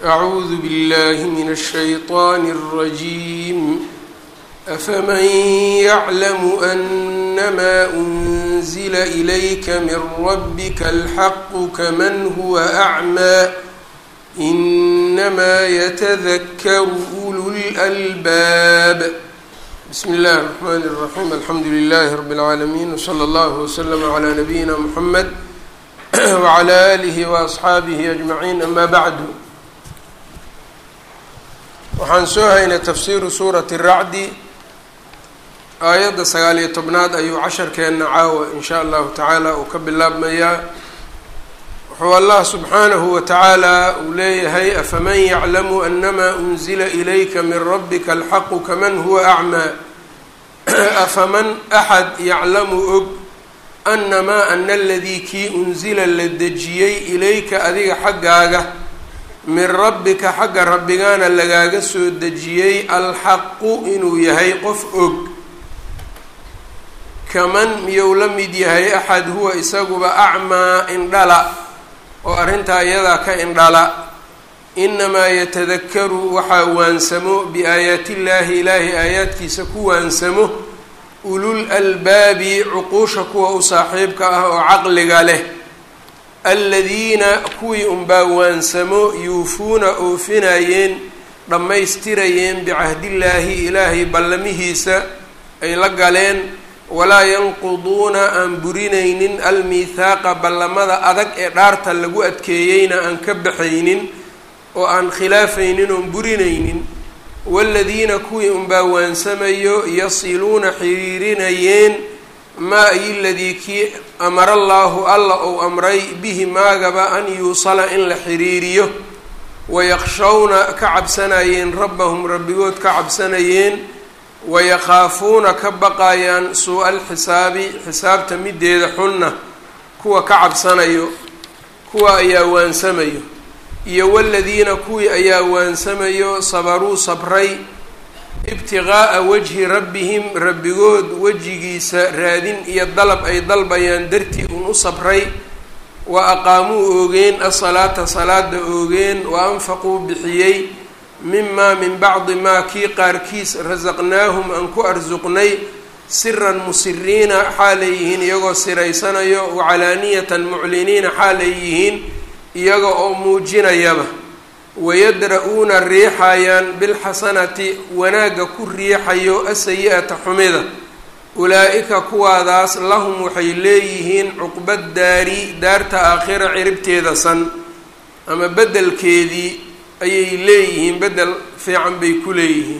أعوذ بالله من الشيطان الرجيم أفمن يعلم أنما أنزل إليك من ربك الحق كمن هو أعمى إنما يتذكر أولو الألباب بسم الله الرحمن الرحيم الحمد لله رب العالمين وصلى الله وسلم على نبينا محمد وعلى آله وأصxaabihi أجمعين أما بعد waxaan soo haynay tafsiiru suurati الracdi aayadda sagaal iyo tobnaad ayuu casharkeenna caawa in sha allahu tacaala uu ka bilaabmayaa wuxuu allah subxaanahu wa tacaala uu leeyahay afaman yaclamu anama unzila ilayka min rabbika alxaqu kaman huwa acmaa afaman axad yaclamu og anamaa ana aladii kii unsila la dejiyey ilayka adiga xaggaaga min rabbika xagga rabbigaana lagaaga soo dejiyey alxaqu inuu yahay qof og kaman miyuu la mid yahay axad huwa isaguba acmaa indhala oo arrintaa iyadaa ka indhala inamaa yatadakaru waxaa waansamo biaayaati illaahi ilaahay aayaadkiisa ku waansamo ulul albaabi cuquusha kuwa u saaxiibka ah oo caqliga leh aladiina kuwii unbaa waansamo yuufuuna oofinayeen dhammaystirayeen bicahdillaahi ilaahay ballamihiisa ay la galeen walaa yanquduuna aan burinaynin almiithaaqa ballamada adag ee dhaarta lagu adkeeyeyna aan ka baxaynin oo aan khilaafaynin oon burinaynin waaladiina kuwii unbaa waansamayo yasiluuna xiriirinayeen maa ay ladii kii amara allaahu alla ou amray bihi maagaba an yuusala in la xiriiriyo wayaqshawna ka cabsanayeen rabbahum rabbigood ka cabsanayeen wayakaafuuna ka baqayaan suu-a alxisaabi xisaabta mideeda xunna kuwa ka cabsanayo kuwa ayaa waansamayo iyo waladiina kuwii ayaa waansamayo sabaruu sabray ibtiqaa'a wajhi rabbihim rabbigood wejigiisa raadin iyo dalab ay dalbayaan dartii un u sabray wa aqaamuu oogeen asalaata salaada oogeen wa anfaquu bixiyey mimaa min bacdi maa kii qaarkiis rasaqnaahum aan ku arsuqnay siran musiriina xaalay yihiin iyagoo siraysanayo wacalaaniyatan mucliniina xaalay yihiin iyaga oo muujinayaba wayadra-uuna riixayaan bilxasanati wanaagga ku riixayo asayi-ata xumida ulaa-ika kuwaadaas lahum waxay leeyihiin cuqba daari daarta aakhira ciribteeda san ama beddelkeedii ayay leeyihiin beddel fiican bay ku leeyihiin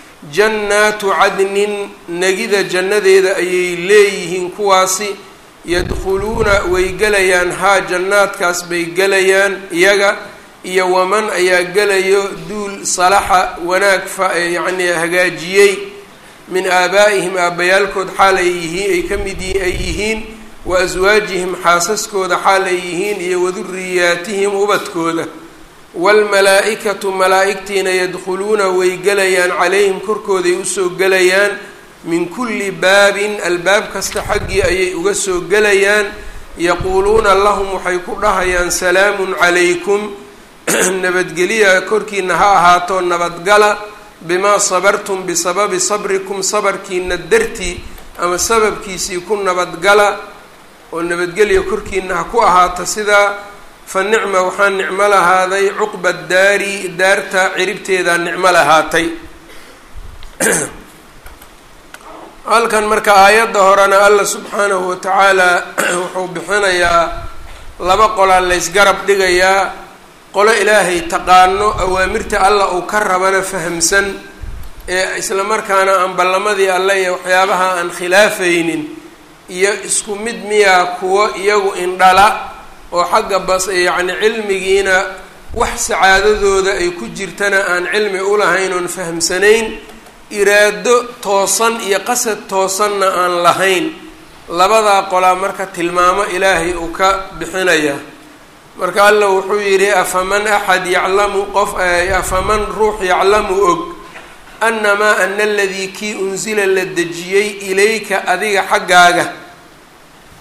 jannaatu cadnin negida jannadeeda ayay leeyihiin kuwaasi yadkhuluuna way gelayaan haa jannaadkaas bay gelayaan iyaga iyo waman ayaa gelayo duul salaxa wanaag fa yacnii hagaajiyey min aabaa'ihim aabbayaalkood xaalay yihiin ay ka mid ay yihiin wa aswaajihim xaasaskooda xaalay yihiin iyo waduriyaatihim ubadkooda waalmalaa-ikatu malaa-igtiina yadkhuluuna way gelayaan calayhim korkooday usoo gelayaan min kulli baabin albaab kasta xaggii ayay uga soo gelayaan yaquuluuna lahum waxay ku dhahayaan salaamun calaykum nabadgeliya korkiina ha ahaato nabadgala bimaa sabartum bisababi sabrikum sabarkiina dartii ama sababkiisii ku nabadgala oo nabadgelya korkiina ha ku ahaata sidaa fa nicma waxaa nicmo lahaaday cuqba daari daarta ciribteedaa nicmo lahaatay halkan marka aayadda horena alla subxaanahu watacaala wuxuu bixinayaa laba qolaa laysgarab dhigayaa qolo ilaahay taqaano awaamirta alla uu ka rabana fahamsan ee isla markaana aan ballamadii alle iyo waxyaabaha aan khilaafaynin iyo isku mid miyaa kuwo iyagu indhala oo xagga bas yacni cilmigiina wax sacaadadooda ay ku jirtana aan cilmi ulahayn oon fahamsanayn iraado toosan iyo qasad toosanna aan lahayn labadaa qolaa marka tilmaamo ilaahay uu ka bixinaya marka alla wuxuu yidhi afaman axad yaclamu qof afaman ruux yaclamu og annamaa ana aladii kii unsila la dejiyey ilayka adiga xaggaaga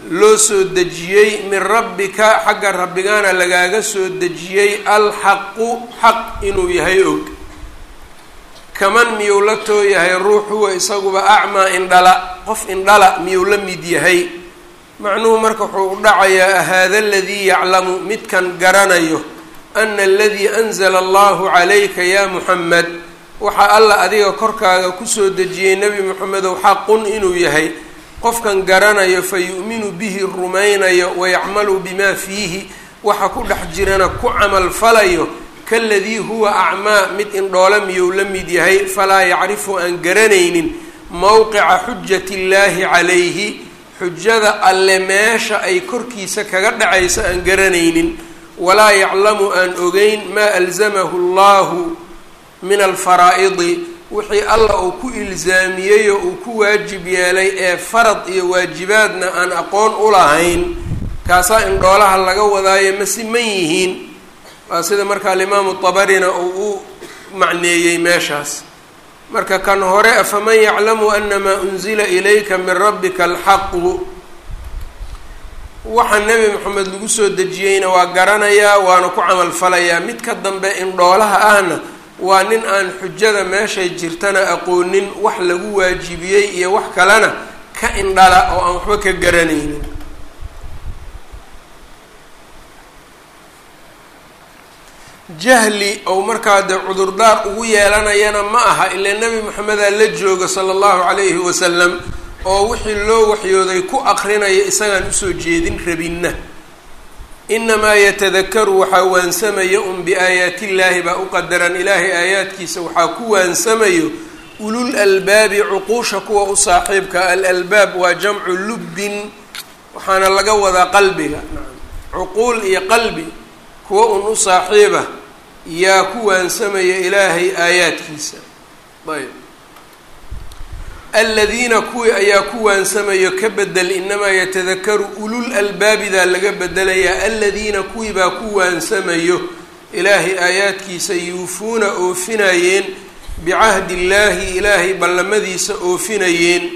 loo soo dejiyey min rabbika xagga rabbigaana lagaaga soo dejiyey alxaqu xaq inuu yahay og kaman miyuu la too yahay ruux huwa isaguba acmaa indhala qof indhala miyuu la mid yahay macnuhu marka wuxuu u dhacayaa haada aladii yaclamu midkan garanayo ana aladii anzala allahu calayka yaa muxamed waxaa alla adiga korkaaga kusoo dejiyey nebi moxamedow xaqun inuu yahay qofkan garanayo fa yu'minu bihi rumaynayo wayacmalu bimaa fiihi waxa ku dhex jirana ku camal falayo kaladii huwa acmaa mid indhoole miyuu la mid yahay falaa yacrifu aan garanaynin mowqica xujati illaahi calayhi xujada alle meesha ay korkiisa kaga dhacayso aan garanaynin walaa yaclamu aan ogeyn maa alzamahu allahu min alfaraa'idi wixii alla uu ku ilsaamiyey oo uu ku waajib yeelay ee farad iyo waajibaadna aan aqoon u lahayn kaasaa indhoolaha laga wadaayo ma siman yihiin waa sida marka alimaamu tabarina uu u macneeyey meeshaas marka kan hore afaman yaclamu anamaa unzila ilayka min rabbika alxaqu waxa nebi moxamed lagu soo dejiyeyna waa garanayaa waana ku camal falayaa midka dambe indhoolaha ahna waa nin aan xujada meeshay jirtana aqoonin wax lagu waajibiyey iyo wax kalena ka indhala oo aan waxba ka garanaynin jahli ou markaa dee cudurdaar ugu yeelanayana ma aha ilaa nebi moxamedaa la jooga sala allahu calayhi wasalam oo wixii loo waxyooday ku aqrinaya isagaan usoo jeedin rabinna inamaa yatadakaru waxaa waansamayo un biaayaati illaahi baa u qadaran ilaahay aayaadkiisa waxaa ku waansamayo ulul albaabi cuquusha kuwa u saaxiibka alalbaab waa jamcu lubbin waxaana laga wadaa qalbiga cuquul iyo qalbi kuwa un u saaxiiba yaa ku waansamaya ilaahay aayaadkiisa ayb aladiina kuwii ayaa ku waansamayo ka bedel inamaa yatadakaru ulul albaabidaa laga bedelayaa aladiina kuwii baa ku waansamayo ilaahay aayaadkiisa yuufuuna oofinayeen bicahdi illaahi ilaahay ballamadiisa oofinayeen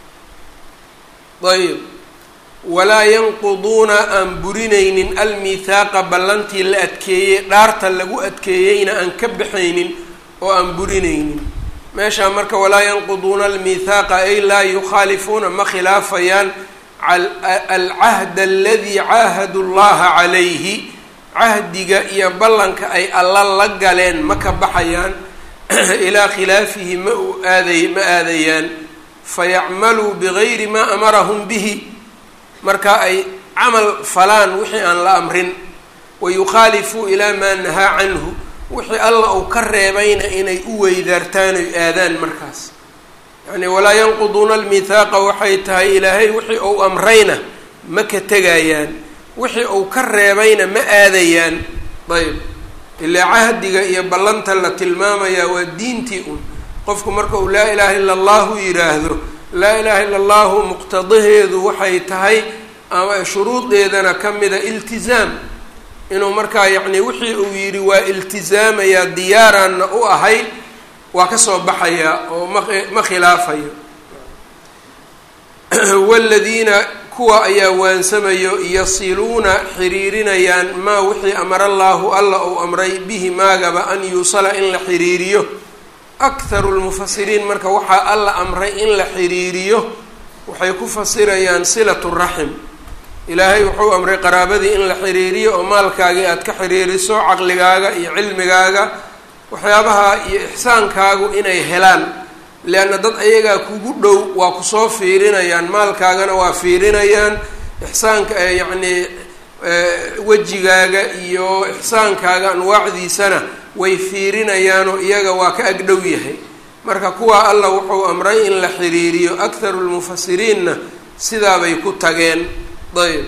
ayb walaa yanquduuna aan burinaynin almithaaqa ballantii la adkeeyey dhaarta lagu adkeeyeyna aan ka baxaynin oo aan burinaynin meeshaa marka walaa yanquduuna almithaaqa ay laa yukhaalifuuna ma khilaafayaan alcahda aladii caahadu llaha calayhi cahdiga iyo ballanka ay alla la galeen ma ka baxayaan ilaa khilaafihi ma u aaday ma aadayaan fayacmaluu bigayri maa amarahum bihi marka ay camal falaan wixii aan la amrin wayukhaalifuu ilaa maa nahaa canhu wixii alla uu ka reebayna inay u weydaartaan oy aadaan markaas yacni walaa yanquduuna almithaaqa waxay tahay ilaahay wixii uu amrayna ma ka tegayaan wixii uu ka reebayna ma aadayaan ayb ilaa cahdiga iyo ballanta la tilmaamayaa waa diintii un qofku marka uu laa ilaaha illa allahu yidhaahdo laa ilaaha illa allahu muqtadaheedu waxay tahay ama shuruudeedana ka mida iltizaam inuu markaa yacni wixii uu yidhi waa iltizaamayaa diyaaraanna u ahay waa kasoo baxayaa oo ma ma khilaafayo waladiina kuwa ayaa waansamayo yasiluuna xiriirinayaan maa wixii amara allaahu alla uu amray bihi maagaba an yuusala in la xiriiriyo akharu lmufasiriin marka waxaa alla amray in la xiriiriyo waxay ku fasirayaan silatu raxim ilaahay wuxuu amray qaraabadii in la xiriiriyo oo maalkaagii aada ka xiriiriso caqligaaga iyo cilmigaaga waxyaabaha iyo ixsaankaagu inay helaan leanna dad ayagaa kugu dhow waa kusoo fiirinayaan maalkaagana waa fiirinayaan ixsaanka yacnii wejigaaga iyo ixsaankaaga anwaacdiisana way fiirinayaanoo iyaga waa ka agdhow yahay marka kuwaa alla wuxuu amray in la xiriiriyo akharu lmufasiriinna sidaabay ku tageen ayb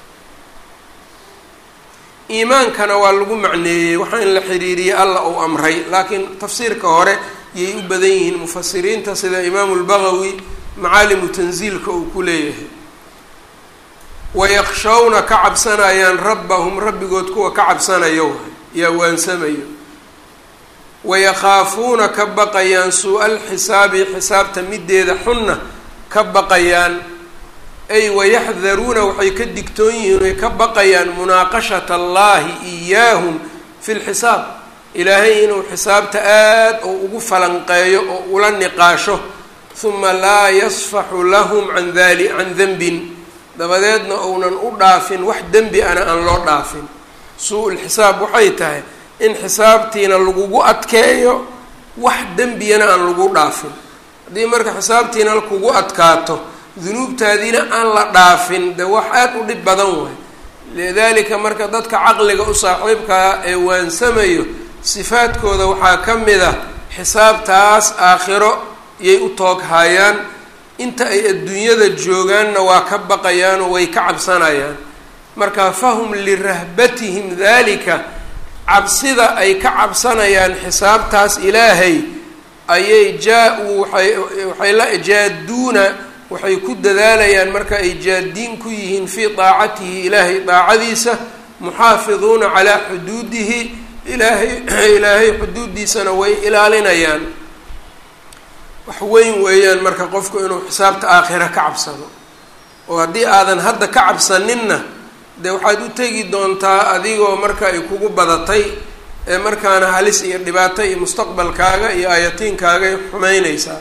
iimaankana waa lagu macneeyey waxaa in la xiriiriyey alla uu amray laakiin tafsiirka hore yay u badan yihiin mufasiriinta sida imaamu lbagawi macaalimu tansiilka uu ku leeyahay wayakshawna ka cabsanayaan rabbahum rabbigood kuwa ka cabsanayo yaa waansamayo wayakhaafuuna ka baqayaan suu-al xisaabi xisaabta mideeda xunna ka baqayaan ay wayaxdaruuna waxay ka digtoon yihiin ay ka baqayaan munaaqashata allahi iyaahum fi lxisaab ilaahay inuu xisaabta aad oo ugu falanqeeyo oo ula niqaasho huma laa yasfaxu lahum can dali can denbin dabadeedna uunan u dhaafin wax dembi ana aan loo dhaafin suu-ul xisaab waxay tahay in xisaabtiina lagugu adkeeyo wax dembiyana aan lagu dhaafin haddii marka xisaabtiina kugu adkaato dunuubtaadiina aan la dhaafin de wax aada u dhib badan waay lidalika marka dadka caqliga u saaxiibkaa ee waansamayo sifaadkooda waxaa ka mid a xisaabtaas aakhiro yay u tooghayaan inta ay adduunyada joogaanna waa ka baqayaanoo way ka cabsanayaan marka fahum lirahbatihim dalika cabsida ay ka cabsanayaan xisaabtaas ilaahay ayay jaa-uu waay waxay la jaaduuna waxay ku dadaalayaan marka ay jaadiin ku yihiin fii daacatihi ilaahay daacadiisa muxaafiduuna calaa xuduudihi ilaahay ilaahay xuduuddiisana way ilaalinayaan wax weyn weeyaan marka qofku inuu xisaabta aakhira ka cabsado oo haddii aadan hadda ka cabsaninna dee waxaad u tegi doontaa adigoo marka ay kugu badatay ee markaana halis iyo dhibaato iyo mustaqbalkaaga iyo aayatiinkaagay xumeyneysaa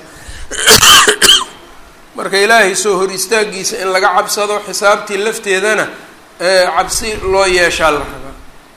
marka ilaahay soo hor istaagiisa in laga cabsado xisaabtii lafteedana cabsi loo yeeshaa la rabaa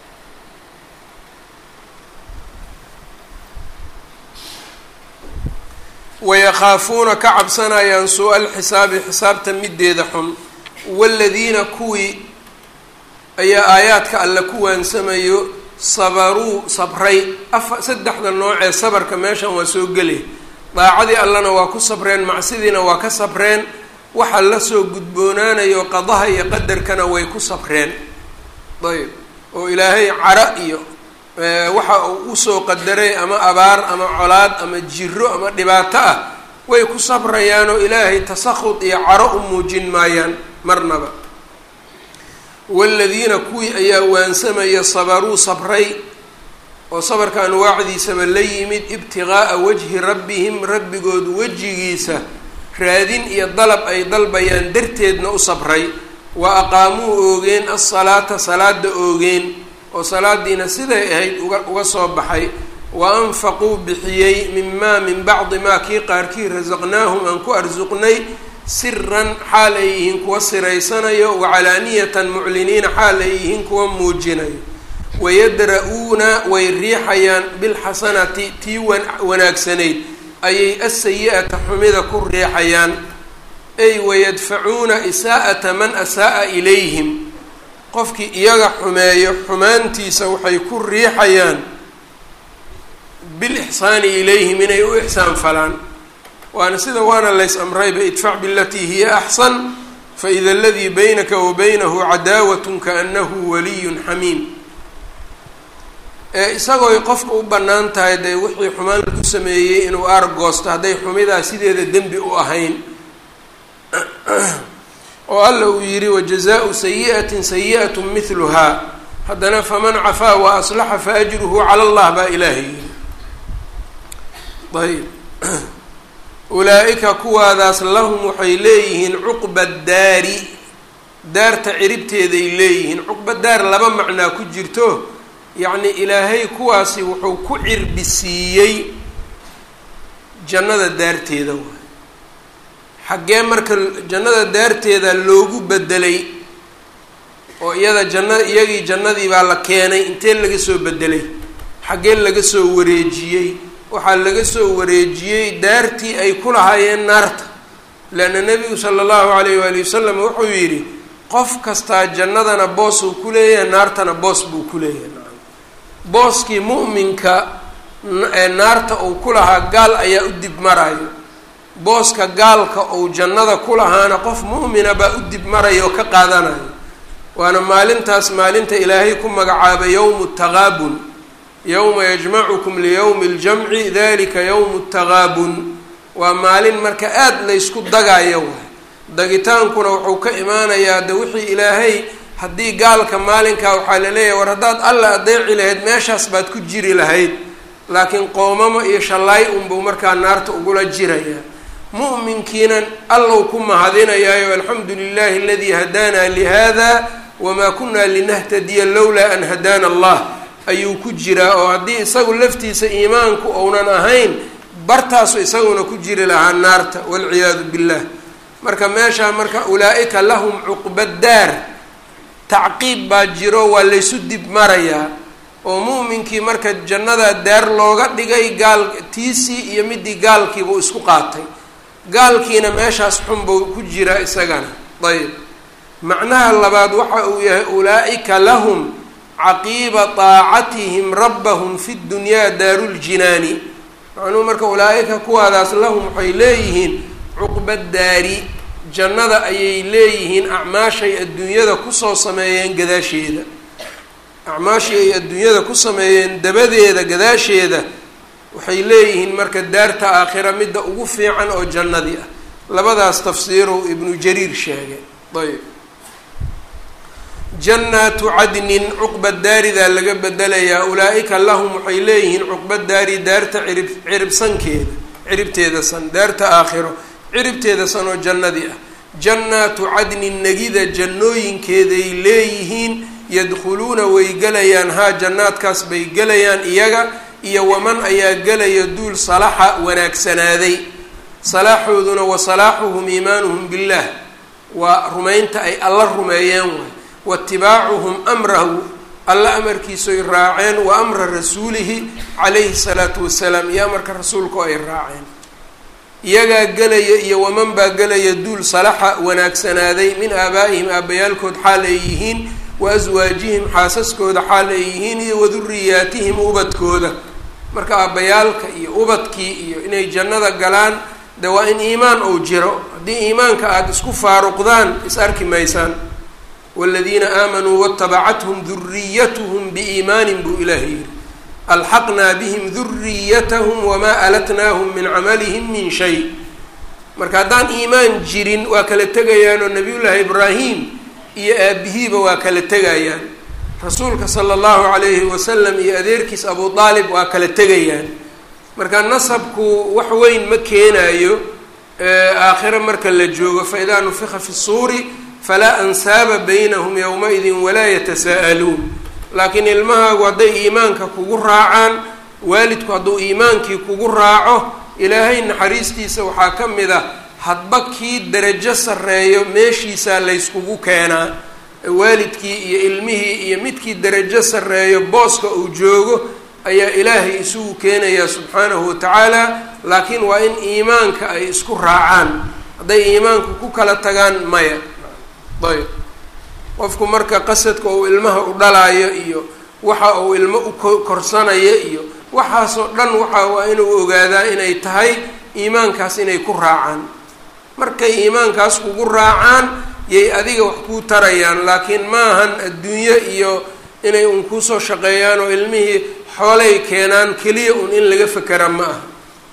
wayakhaafuuna ka cabsanayaan suu-al xisaabi xisaabta mideeda xun waladiina kuwii ayaa aayaadka alle ku waansamayo sabaruu sabray afa saddexda noocee sabarka meeshan waa soo gelay daacadii allena waa ku sabreen macsidiina waa ka sabreen waxa lasoo gudboonaanayo qadaha iyo qadarkana way ku sabreen ayb oo ilaahay cara iyo waxa uu usoo qadaray ama abaar ama colaad ama jiro ama dhibaato ah way ku sabrayaanoo ilaahay tasakhud iyo caro u muujin maayaan marnaba waladiina kuwii ayaa waansamaya sabaruu sabray oo sabarka anwaacdiisaba la yimid ibtiqaa'a wajhi rabbihim rabbigood wejigiisa raadin iyo dalab ay dalbayaan darteedna u sabray wa aqaamuu oogeen alsalaata salaada oogeen oo salaadiina siday ahayd uga uga soo baxay wa anfaquu bixiyey mimaa min bacdi maa kii qaarkii rasaqnaahum aan ku arsuqnay siran xaal ay yihiin kuwa siraysanayo wacalaaniyatan mucliniina xaal ay yihiin kuwa muujinayo wayadra-uuna way riixayaan bilxasanati tii wanaagsanayd ayay asayi-ata xumida ku riixayaan ay wayadfacuuna isaa'ata man asa'a ilayhim qofkii iyaga xumeeyo xumaantiisa waxay ku riixayaan bilixsaani ilayhim inay u ixsaan falaan waana sida waana lays amrayba idfac bilatii hiya axsan faida aladii baynaka wa baynahu cadaawatun kaanahu waliyun xamiim ee isagooy qofka u bannaan tahay dee wixii xumaan lagu sameeyey inuu aargoosto hadday xumidaa sideeda dembi u ahayn oo alla uu yidhi wajazaau sayi'atin sayi'at mihluhaa haddana faman cafaa wa aslaxa faajruhu cala allah baa ilaahay yidhi ayb ulaa-ika kuwaadaas lahum waxay leeyihiin cuqba daari daarta ciribteeday leeyihiin cuqba daar laba macnaa ku jirto yacni ilaahay kuwaasi wuxuu ku cirbi siiyey jannada daarteeda waay xaggee marka jannada daarteeda loogu bedelay oo iyada janna iyagii jannadii baa la keenay intee laga soo bedelay xaggee laga soo wareejiyey waxaa laga soo wareejiyey daartii ay ku lahaayeen naarta leanna nebigu sala allahu alayh waali wasalam wuxuu yidhi qof kastaa jannadana boos uu ku leeyahay naartana boos buu ku leeyahay booskii mu'minka ee naarta uu ku lahaa gaal ayaa u dib marayo booska gaalka uu jannada ku lahaana qof mu'mina baa u dib maraya oo ka qaadanayo waana maalintaas maalinta ilaahay ku magacaabay yowmu taqaabun yowma yajmacukum liyowmi ljamci dalika yowmu taqaabun waa maalin marka aada laysku dagayo waay dagitaankuna wuxuu ka imaanayaa de wixii ilaahay haddii gaalka maalinkaa waxaa la leeyahay war haddaad alla adeeci lahayd meeshaas baad ku jiri lahayd laakiin qoomamo iyo shallaay unbuu markaa naarta ugula jiraya mu'minkiina allow ku mahadinayaayo alxamdu lilahi aladii hadaana lihada wamaa kunaa linahtadiya lowlaa an hadaana allah ayuu ku jiraa oo haddii isagu laftiisa iimaanku ounan ahayn bartaasu isaguna ku jiri lahaa naarta walciyaadu billah marka meeshaa marka ulaa-ika lahum cuqba daar tacqiib baa jiro waa laysu dib marayaa oo mu'minkii marka jannada daar looga dhigay gaal tiisii iyo midii gaalkiibuu isku qaatay gaalkiina meeshaas xun buu ku jiraa isagana ayb macnaha labaad waxa uu yahay ulaa-ika lahum caqiiba taacatihim rabbahum fi ddunyaa daaruljinaani macnuhu marka ulaa-ika kuwaadaas lahum waxay leeyihiin cuqba daari jannada ayay leeyihiin acmaashay adduunyada kusoo sameeyeen gadaasheeda acmaashii ay adduunyada ku sameeyeen dabadeeda gadaasheeda waxay leeyihiin marka daarta aakhira midda ugu fiican oo jannadii ah labadaas tafsiiru ibnu jariir sheegay ayb jannaatu cadnin cuqba daaridaa laga bedelayaa ulaa-ika lahum waxay leeyihiin cuqba daari daarta cirib ciribsankeeda ciribteeda san daarta aakhiro ciribteeda san oo jannadii ah jannaatu cadnin negida jannooyinkeeday leeyihiin yadkhuluuna way gelayaan haa jannaadkaas bay gelayaan iyaga iyo waman ayaa gelaya duul salaxa wanaagsanaaday salaaxooduna wa salaaxuhum iimaanuhum billaah waa rumaynta ay alla rumeeyeen waay waitibaacuhum amrahu alla amarkiisoy raaceen wa amra rasuulihi calayhi salaatu wasalaam iyo amarka rasuulka oo ay raaceen iyagaa gelaya iyo waman baa gelaya duul salaxa wanaagsanaaday min aabaa'ihim aabbayaalkood xaal ay yihiin wa aswaajihim xaasaskooda xaal ay yihiin iyo waduriyaatihim ubadkooda marka aabbayaalka iyo ubadkii iyo inay jannada galaan de waa in iimaan ou jiro haddii iimaanka aada isku faaruqdaan is arki maysaan waaladiina aamanuu waatabacathum duriyatuhum biiimaanin buu ilaahay yidhi alxaqnaa bihim duriyatahum wamaa alatnaahum min camalihim min shay marka haddaan iimaan jirin waa kala tegayaanoo nabiyullaahi ibraahim iyo aabihiiba waa kala tegayaan rasuulka sala allahu calayhi wasalam iyo adeerkiis abu aalib waa kala tegayaan marka nasabku wax weyn ma keenayo aakhiro marka la joogo fa idaa nufika fi suuri falaa ansaaba baynahum yowma-idin walaa yatasaa'aluun laakiin ilmahaagu hadday iimaanka kugu raacaan waalidku hadduu iimaankii kugu raaco ilaahay naxariistiisa waxaa ka mid ah hadba kii darajo sarreeyo meeshiisaa layskugu keenaa waalidkii iyo ilmihii iyo midkii darajo sarreeyo booska uu joogo ayaa ilaahay isugu keenayaa subxaanahu watacaala laakiin waa in iimaanka ay isku raacaan hadday iimaanku ku kala tagaan maya ayb qofku marka qasadka uu ilmaha u dhalaayo iyo waxa uu ilmo u korsanayo iyo waxaasoo dhan waxa waa inuu ogaadaa inay tahay iimaankaas inay ku raacaan markay iimaankaas kugu raacaan yay adiga wax kuu tarayaan laakiin maahan adduunyo iyo inay un kuusoo shaqeeyaan oo ilmihii xoolay keenaan keliya un in laga fekera ma aha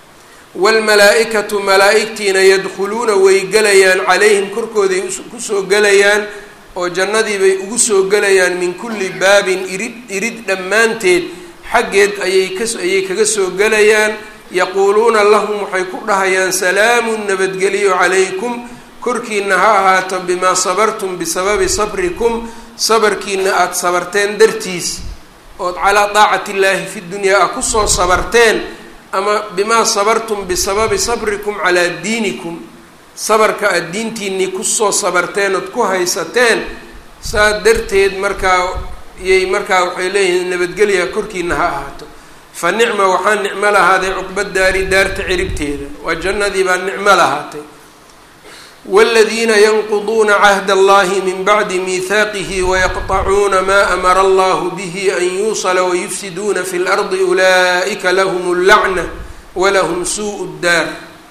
waalmalaa-ikatu malaa-igtiina yadkhuluuna way gelayaan calayhim korkooday kusoo gelayaan oo jannadii bay ugu soo gelayaan min kulli baabin irid irid dhammaanteed xaggeed ayay kas ayay kaga soo gelayaan yaquuluuna lahum waxay ku dhahayaan salaamun nabadgeliyo calaykum korkiina ha ahaato bimaa sabartum bisababi sabrikum sabarkiina aada sabarteen dartiis ood calaa daacati illaahi fi dunyaa a kusoo sabarteen ama bimaa sabartum bisababi sabrikum calaa diinikum sabarka aada diintiinii kusoo sabarteen ood ku haysateen saa darteed markaa iyay markaa waxay leeyihiin nabadgelya korkiina ha ahaato fa nicma waxaa nicmo lahaaday cuqba daari daarta ciribteeda waa jannadii baa nicmo lahaatay wاladiina yanquduuna cahd allahi min bacdi miihaaqihi wayaqطacuuna ma amara allahu bihi an yuusla wayufsiduuna fi اlardi ulaa'ika lahm اllacna walahm suu اddaar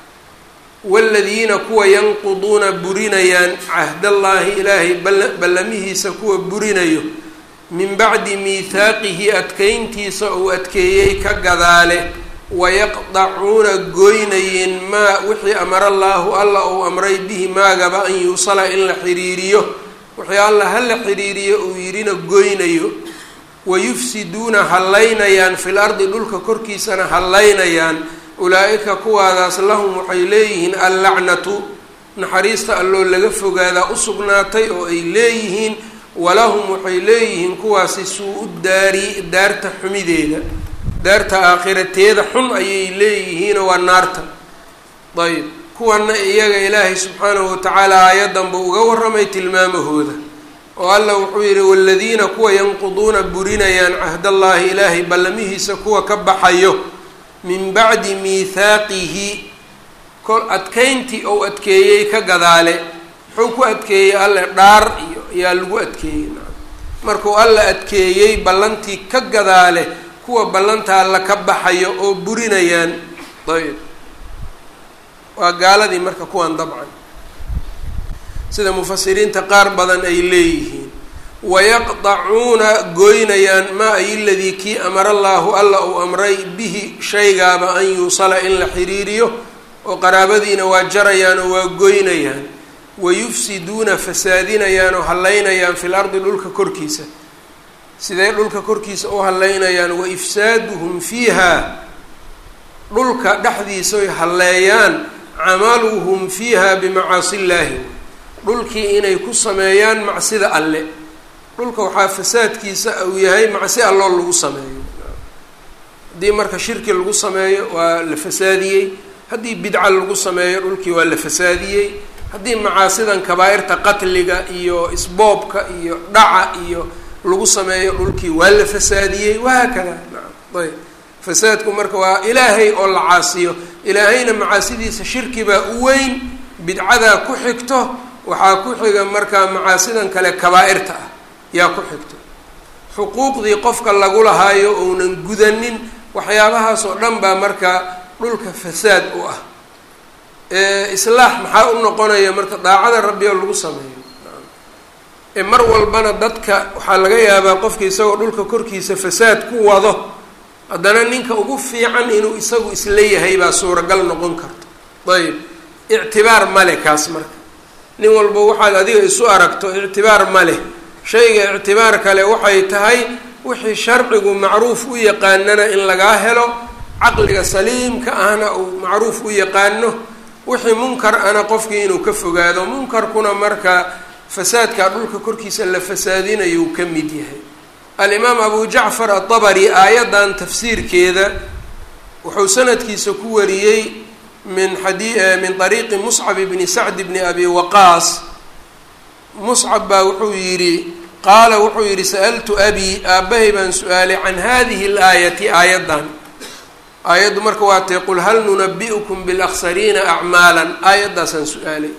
wاladiina kuwa yanquduuna burinayaan cahdallaahi ilaahay ballamihiisa kuwa burinayo min bacdi miihaaqihi adkeyntiisa uu adkeeyey ka gadaale wayaqdacuuna gooynayeen maa wixii amara allaahu alla uu amray bihi maagaba an yuusala in la xiriiriyo wixii alla ha la xiriiriyo uu yidhina goynayo wayufsiduuna hallaynayaan fil ardi dhulka korkiisana hallaynayaan ulaa-ika kuwaadaas lahum waxay leeyihiin allacnatu naxariista alloo laga fogaadaa u sugnaatay oo ay leeyihiin walahum waxay leeyihiin kuwaasi suu-u daari daarta xumideeda daarta aakhirateeda xun ayay leeyihiinoo waa naarta ayb kuwana iyaga ilaahay subxaanahu watacaala aayaddan buu uga warramay tilmaamahooda oo alla wuxuu yidhi waladiina kuwa yanquduuna burinayaan cahdallaahi ilaahay ballamihiisa kuwa ka baxayo min bacdi miithaaqihi kol adkeyntii ou adkeeyey ka gadaale muxuu ku adkeeyey alle dhaar iyo ayaa lagu adkeeyey markuu alla adkeeyey ballantii ka gadaale kuwa ballanta alla ka baxayo oo burinayaan ayb waa gaaladii marka kuwan dabcan sida mufasiriinta qaar badan ay leeyihiin wayaqdacuuna goynayaan maa ay ladii kii amara allaahu alla uu amray bihi shaygaaba an yuusala in la xiriiriyo oo qaraabadiina waa jarayaan oo waa goynayaan wayufsiduuna fasaadinayaan oo hallaynayaan fil ardi dhulka korkiisa siday dhulka korkiisa u hallaynayaan wa ifsaaduhum fiiha dhulka dhexdiisaoy halleeyaan camaluhum fiiha bimacaasi illaahi dhulkii inay ku sameeyaan macsida alle dhulka waxaa fasaadkiisa uu yahay macsi alloo lagu sameeyo haddii marka shirki lagu sameeyo waa la fasaadiyey haddii bidca lagu sameeyo dhulkii waa la fasaadiyey haddii macaasidan kabaa-irta qatliga iyo isboobka iyo dhaca iyo lagu sameeyo dhulkii waa la fasaadiyey wahaakada nacam ayb fasaadku marka waa ilaahay oo la caasiyo ilaahayna macaasidiisa shirki baa u weyn bidcadaa ku xigto waxaa ku xiga markaa macaasidan kale kabaa-irta ah yaa ku xigto xuquuqdii qofka lagu lahaayo ounan gudanin waxyaabahaas oo dhan baa markaa dhulka fasaad u ah islaax maxaa u noqonaya marka daacada rabbi oo lagu sameeyo mar walbana dadka waxaa laga yaabaa qofka isagoo dhulka korkiisa fasaad ku wado haddana ninka ugu fiican inuu isagu isla yahay baa suuragal noqon karto ayb ictibaar male kaas marka nin walba waxaad adiga isu aragto ictibaar ma leh shayga ictibaar kale waxay tahay wixii sharcigu macruuf u yaqaanana in lagaa helo caqliga saliimka ahna uu macruuf u yaqaano wixii munkar ana qofkii inuu ka fogaado munkarkuna marka fasaadka dhulka korkiisa la fasaadinayuu ka mid yahay alimaam abu jacfar atabari aayaddan tafsiirkeeda wuxuu sanadkiisa ku wariyey min xadi min ariiqi muscab bni sacd bni abi waqaas muscab baa wuxuu yidhi qaala wuxuu yidhi sa'altu abi aabbahay baan su-aalay can hadihi اlaayati aayaddan aayaddu marka waa tae qul hal nunabi'ukum bilaksariina acmaala aayaddaasaan su-aalay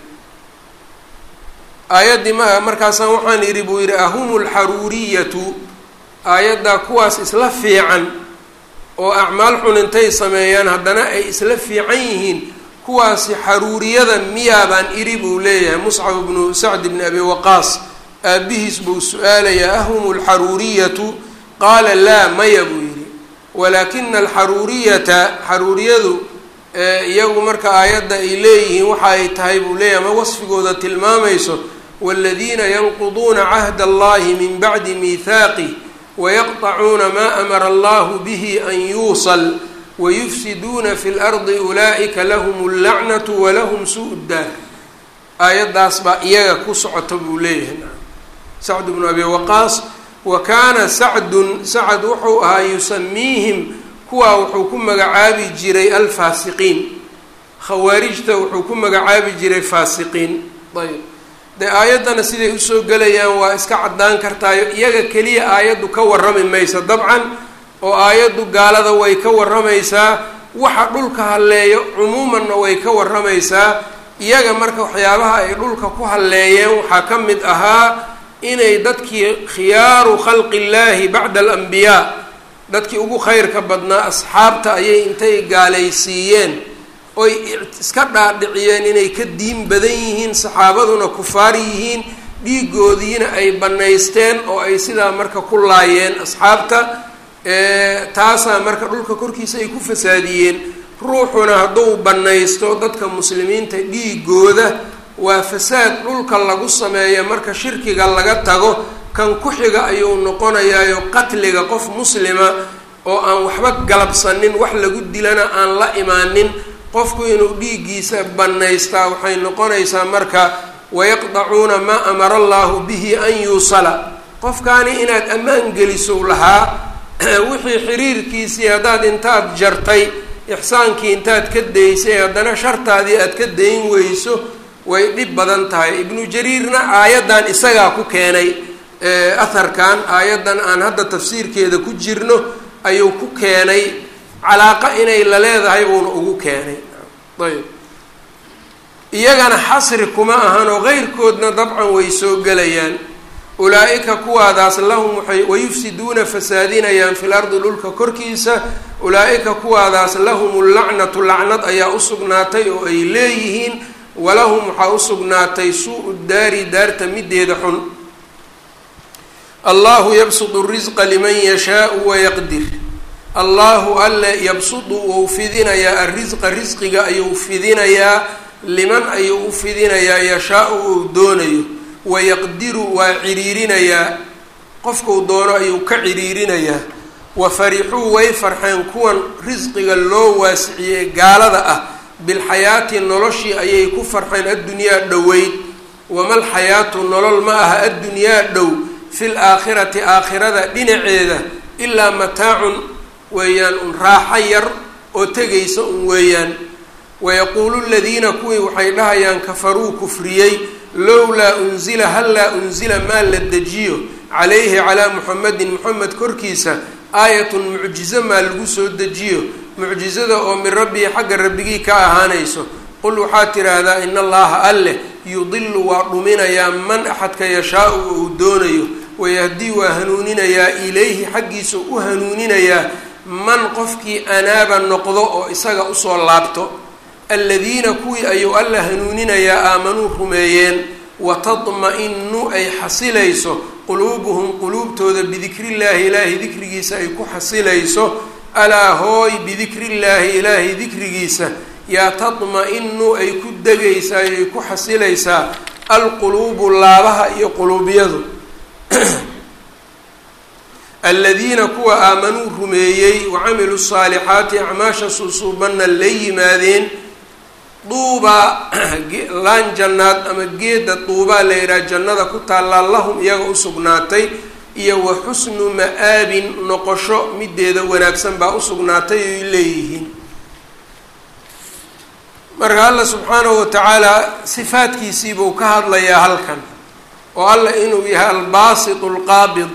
aayaddii ma markaasaan waxaan idhi buu yidhi ahum lxaruuriyatu aayaddaa kuwaas isla fiican oo acmaal xun intay sameeyaan haddana ay isla fiican yihiin kuwaasi xaruuriyada miyaa baan idhi buu leeyahay muscab bnu sacd bni abi waqaas aabbihiis buu su-aalayaa ahum lxaruuriyatu qaala laa maya buu yidhi walaakina alxaruuriyata xaruuriyadu iyagu marka aayadda ay leeyihiin waxa ay tahay buu leeyahay ma wasfigooda tilmaamayso wاladiina yanquduuna cahd allahi min bacdi miihaaqih wayaqطacuuna ma amara allahu bihi an yuusal wayufsiduuna fi lardi ulaa'ika lahum اllacnatu walahum suu daar aayaddaas baa iyaga ku socota buu leeyahay sacd bnu abi waqaas wa kaana sacdun sacad wuxuu ahaa yusamiihim kuwaa wuxuu ku magacaabi jiray alfaasiqiin khawaarijta wuxuu ku magacaabi jiray faasiqiin ayb dee aayaddana siday usoo gelayaan waa iska caddaan kartaayo iyaga keliya aayaddu ka warrami maysa dabcan oo aayaddu gaalada way ka warramaysaa waxa dhulka halleeyo cumuumanna way ka warramaysaa iyaga marka waxyaabaha ay dhulka ku halleeyeen waxaa ka mid ahaa inay dadkii khiyaaru khalqi illaahi bacda alambiyaa dadkii ugu khayrka badnaa asxaabta ayay intay gaalaysiiyeen oy iska dhaadhiciyeen inay ka diin badan yihiin saxaabaduna kufaar yihiin dhiigoodiina ay bannaysteen oo ay sidaa marka ku laayeen asxaabta taasaa marka dhulka korkiisa ay ku fasaadiyeen ruuxuna hadduu bannaysto dadka muslimiinta dhiigooda waa fasaad dhulka lagu sameeyo marka shirkiga laga tago kan ku xiga ayuu noqonayaayo qatliga qof muslima oo aan waxba galabsanin wax lagu dilana aan la imaanin qofku inuu dhiiggiisa bannaystaa waxay noqonaysaa marka wayaqdacuuna maa amara allahu bihi an yuusala qofkaani inaad ammaan geliso lahaa wixii xiriirkiisii haddaad intaad jartay ixsaankii intaad ka daysay haddana shartaadii aad ka dayn weyso way dhib badan tahay ibnu jariirna aayaddan isagaa ku keenay aharkan aayaddan aan hadda tafsiirkeeda ku jirno ayuu ku keenay calaaqa inay la leedahay buuna ugu keenay ayb iyagana xasri kuma ahanoo qeyrkoodna dabcan way soo gelayaan ulaa-ika kuwaadaas lahum waxay wayufsiduuna fasaadinayaan fil ardi dhulka korkiisa ulaa-ika kuwaadaas lahum lacnatu lacnad ayaa usugnaatay oo ay leeyihiin walahum waxaa usugnaatay suu-u daari daarta mideeda xun allahu yabsudu risqa liman yashaau wayaqdir allahu alle yabsudu wou fidinayaa arrisqa risqiga ayuu fidinayaa liman ayuu u fidinayaa yashaa-u uu doonayo wayaqdiru waa ciriirinayaa qofkuu doono ayuu ka ciriirinayaa wa farixuu way farxeen kuwan risqiga loo waasiciyey gaalada ah bilxayaati noloshii ayay ku farxeen addunyaa dhoweyd wamal xayaatu nolol ma aha addunyaa dhow fil aakhirati aakhirada dhinaceeda ilaa mataacun weeyaan un raaxo yar oo tegaysa un weeyaan wayaquulu ladiina kuwii waxay dhahayaan kafaruu kufriyey lowlaa unzila hallaa unzila maa la dejiyo calayhi calaa muxamedin moxamed korkiisa aayatun mucjizo maa lagu soo dejiyo mucjizada oo min rabbii xagga rabbigii ka ahaanayso qul waxaad tidhaahdaa in allaha alleh yudilu waa dhuminayaa man axadka yashaa-u uu doonayo wayahdii waa hanuuninayaa ilayhi xaggiisa u hanuuninayaa man qofkii anaaba noqdo oo isaga usoo laabto aladiina kuwii ayuu alla hanuuninayaa aamanuu rumeeyeen watadma-inu ay xasilayso quluubuhum quluubtooda bidikriillaahi ilaahay dikrigiisa ay ku xasilayso alaa hooy bidikriillaahi ilaahay dikrigiisa yaa tadma-inu ay ku degaysaa ay ku xasilaysaa alquluubu laabaha iyo quluubyadu aladiina kuwa aamanuu rumeeyey wacamiluu saalixaati acmaasha suusuubanna la yimaadeen duubaa laan jannaad ama geeda duubaa la yidhaha jannada ku taallaa lahum iyaga usugnaatay iyo wa xusnu ma-aabin noqosho mideeda wanaagsan baa usugnaatay oy leeyihiin marka alla subxaanahu watacaala sifaadkiisiibuu ka hadlayaa halkan oo alla inuu yahay albaasit lqaabid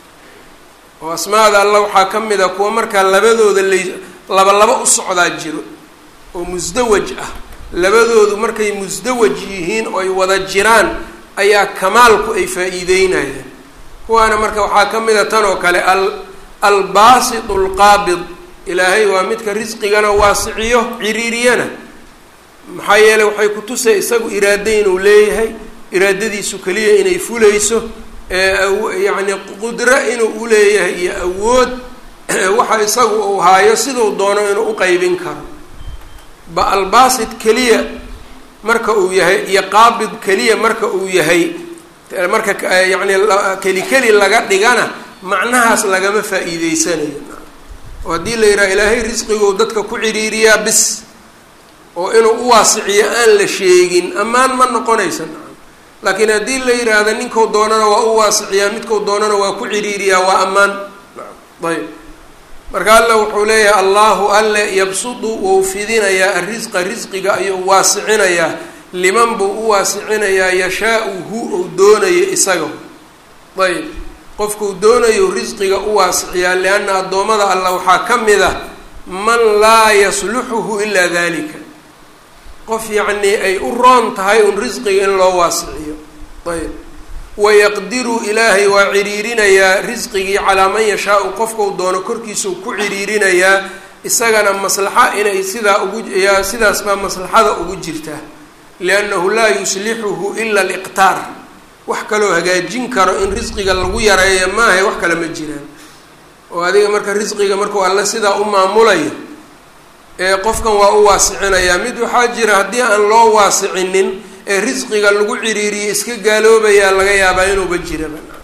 oo asmaada alla waxaa ka mid a kuwa markaa labadooda lay laba laba u socdaa jiro oo musdawaj ah labadoodu markay musdawaj yihiin oo ay wada jiraan ayaa kamaalku ay faa-iideynayaan kuwaana marka waxaa ka mid a tan oo kale al albaasit lqaabid ilaahay waa midka risqigana waasiciyo ciriiriyana maxaa yeeley waxay kutusay isagu iraado inuu leeyahay iraadadiisu keliya inay fulayso yacni qudro inuu uleeyahay iyo awood waxa isagu uu haayo siduu doono inuu uqeybin karo ba albaasit keliya marka uu yahay iyo qaabid keliya marka uu yahay marka yacni keli keli laga dhigana macnahaas lagama faa-iideysanayo oo haddii la yidhaha ilaahay risqiguu dadka ku ciriiriyaa bis oo inuu u waasiciyo aan la sheegin ammaan ma noqonaysa laakiin haddii la yidhaahda ninkau doonana waa u waasiciyaa midkau doonana waa ku ciriiriyaa waa ammaan ayb marka alla wuxuu leeyahay allahu alle yabsudu wou fidinayaa arrisqa risqiga ayuu waasicinayaa liman buu u waasicinayaa yashaa-u hu ou doonayo isaga ayb qofkuu doonayo risqiga u waasiciyaa lianna addoommada alla waxaa ka mid ah man laa yasluxuhu ilaa dalika qof yacnii ay u roon tahay un risqiga in loo waasiciyo ayb wayaqdiru ilaahay waa ciriirinayaa risqigii calaa man yashaau qofkau doono korkiisau ku ciriirinayaa isagana maslaxa inay sidaa ugu yaa sidaas baa maslaxada ugu jirtaa liannahu laa yuslixuhu ila aliqtaar wax kaloo hagaajin karo in risqiga lagu yareeyo maahay wax kale ma jiraan oo adiga marka risqiga markuu alle sidaa u maamulayo ee qofkan waa u waasicinayaa mid waxaa jira haddii aan loo waasicinin ee risqiga lagu ciriiriyo iska gaaloobayaa laga yaabaa inuuba jiraba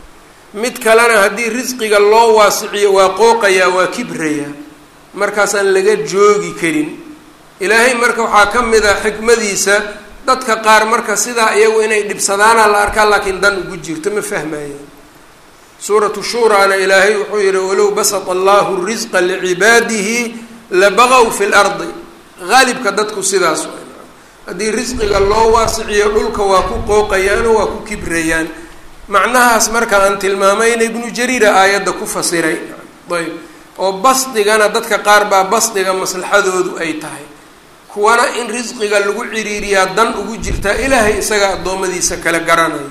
mid kalena haddii risqiga loo waasiciyo waa qooqayaa waa kibrayaa markaasaan laga joogi karin ilaahay marka waxaa ka mid a xikmadiisa dadka qaar marka sidaa iyagu inay dhibsadaana la arkaa laakiin dan ugu jirto ma fahmayaan suuratu shuuraana ilaahay wuxuu yihi walow basata allahu risqa licibaadihi labaqow fi lardi haalibka dadku sidaas haddii risqiga loo waasiciyo dhulka waa ku qooqayaano waa ku kibrayaan macnahaas marka aan tilmaamayna ibnu jariira aayadda ku fasiray ayb oo basdigana dadka qaar baa basdiga maslaxadoodu ay tahay kuwana in risqiga lagu ciriiriyaa dan ugu jirtaa ilaahay isaga addoommadiisa kala garanayo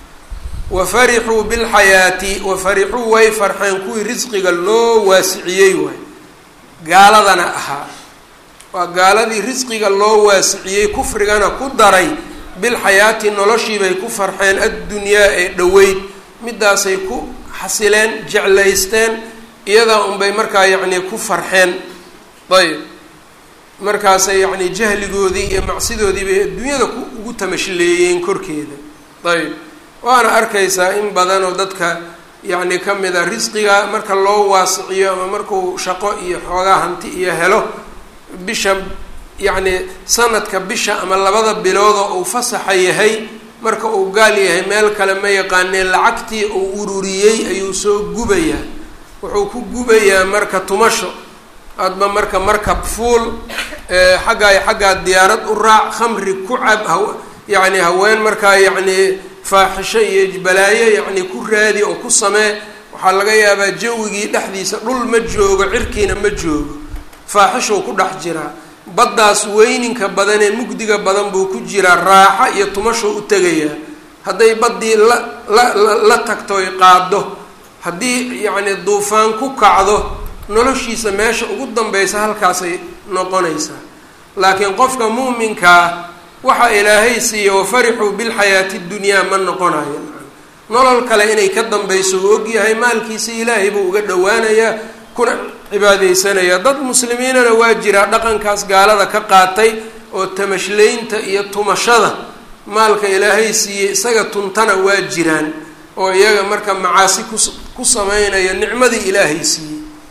wa farixuu bilxayaati wa farixuu way farxeen kuwii risqiga loo waasiciyey waay gaaladana ahaa waa gaaladii risqiga loo waasiciyey kufrigana ku daray bilxayaati noloshiibay ku farxeen addunyaa ee dhoweyd midaasay ku xasileen jeclaysteen iyadaa unbay markaa yacnii ku farxeen ayb markaasay yacnii jahligoodii iyo macsidoodii bay adduunyada ku ugu tamashleeyeen korkeeda ayb waana arkaysaa in badanoo dadka yacni ka mid a risqiga marka loo waasiciyo ama markuu shaqo iyo xoogaa hanti iyo helo bisha yacni sanadka bisha ama labada biloodoo uu fasaxa yahay marka uu gaal yahay meel kale ma yaqaanee lacagtii uu ururiyey ayuu soo gubayaa wuxuu ku gubayaa marka tumasho adba marka markab fuul xaggaa xaggaa diyaarad u raac khamri ku cab ha yacni haween markaa yacni faaxisho iyo balaayo yacni ku raadi oo ku samee waxaa laga yaabaa jawigii dhexdiisa dhul ma joogo cirkiina ma joogo faaxishuu ku dhex jiraa baddaas weyninka badan ee mugdiga badan buu ku jiraa raaxo iyo tumashuu u tegayaa hadday baddii la la la tagto oy qaado haddii yacni duufaan ku kacdo noloshiisa meesha ugu danbeysa halkaasay noqonaysaa laakiin qofka muuminkaa waxa ilaahay siiya wafarixuu bilxayaati dunyaa ma noqonayo nolol kale inay ka dambayso uu ogyahay maalkiisa ilaahay buu uga dhowaanayaa kuna cibaadaysanayaa dad muslimiinana waa jiraa dhaqankaas gaalada ka qaatay oo tamashlaynta iyo tumashada maalka ilaahay siiyey isaga tuntana waa jiraan oo iyaga marka macaasi ku ku sameynaya nicmadii ilaahay siiyey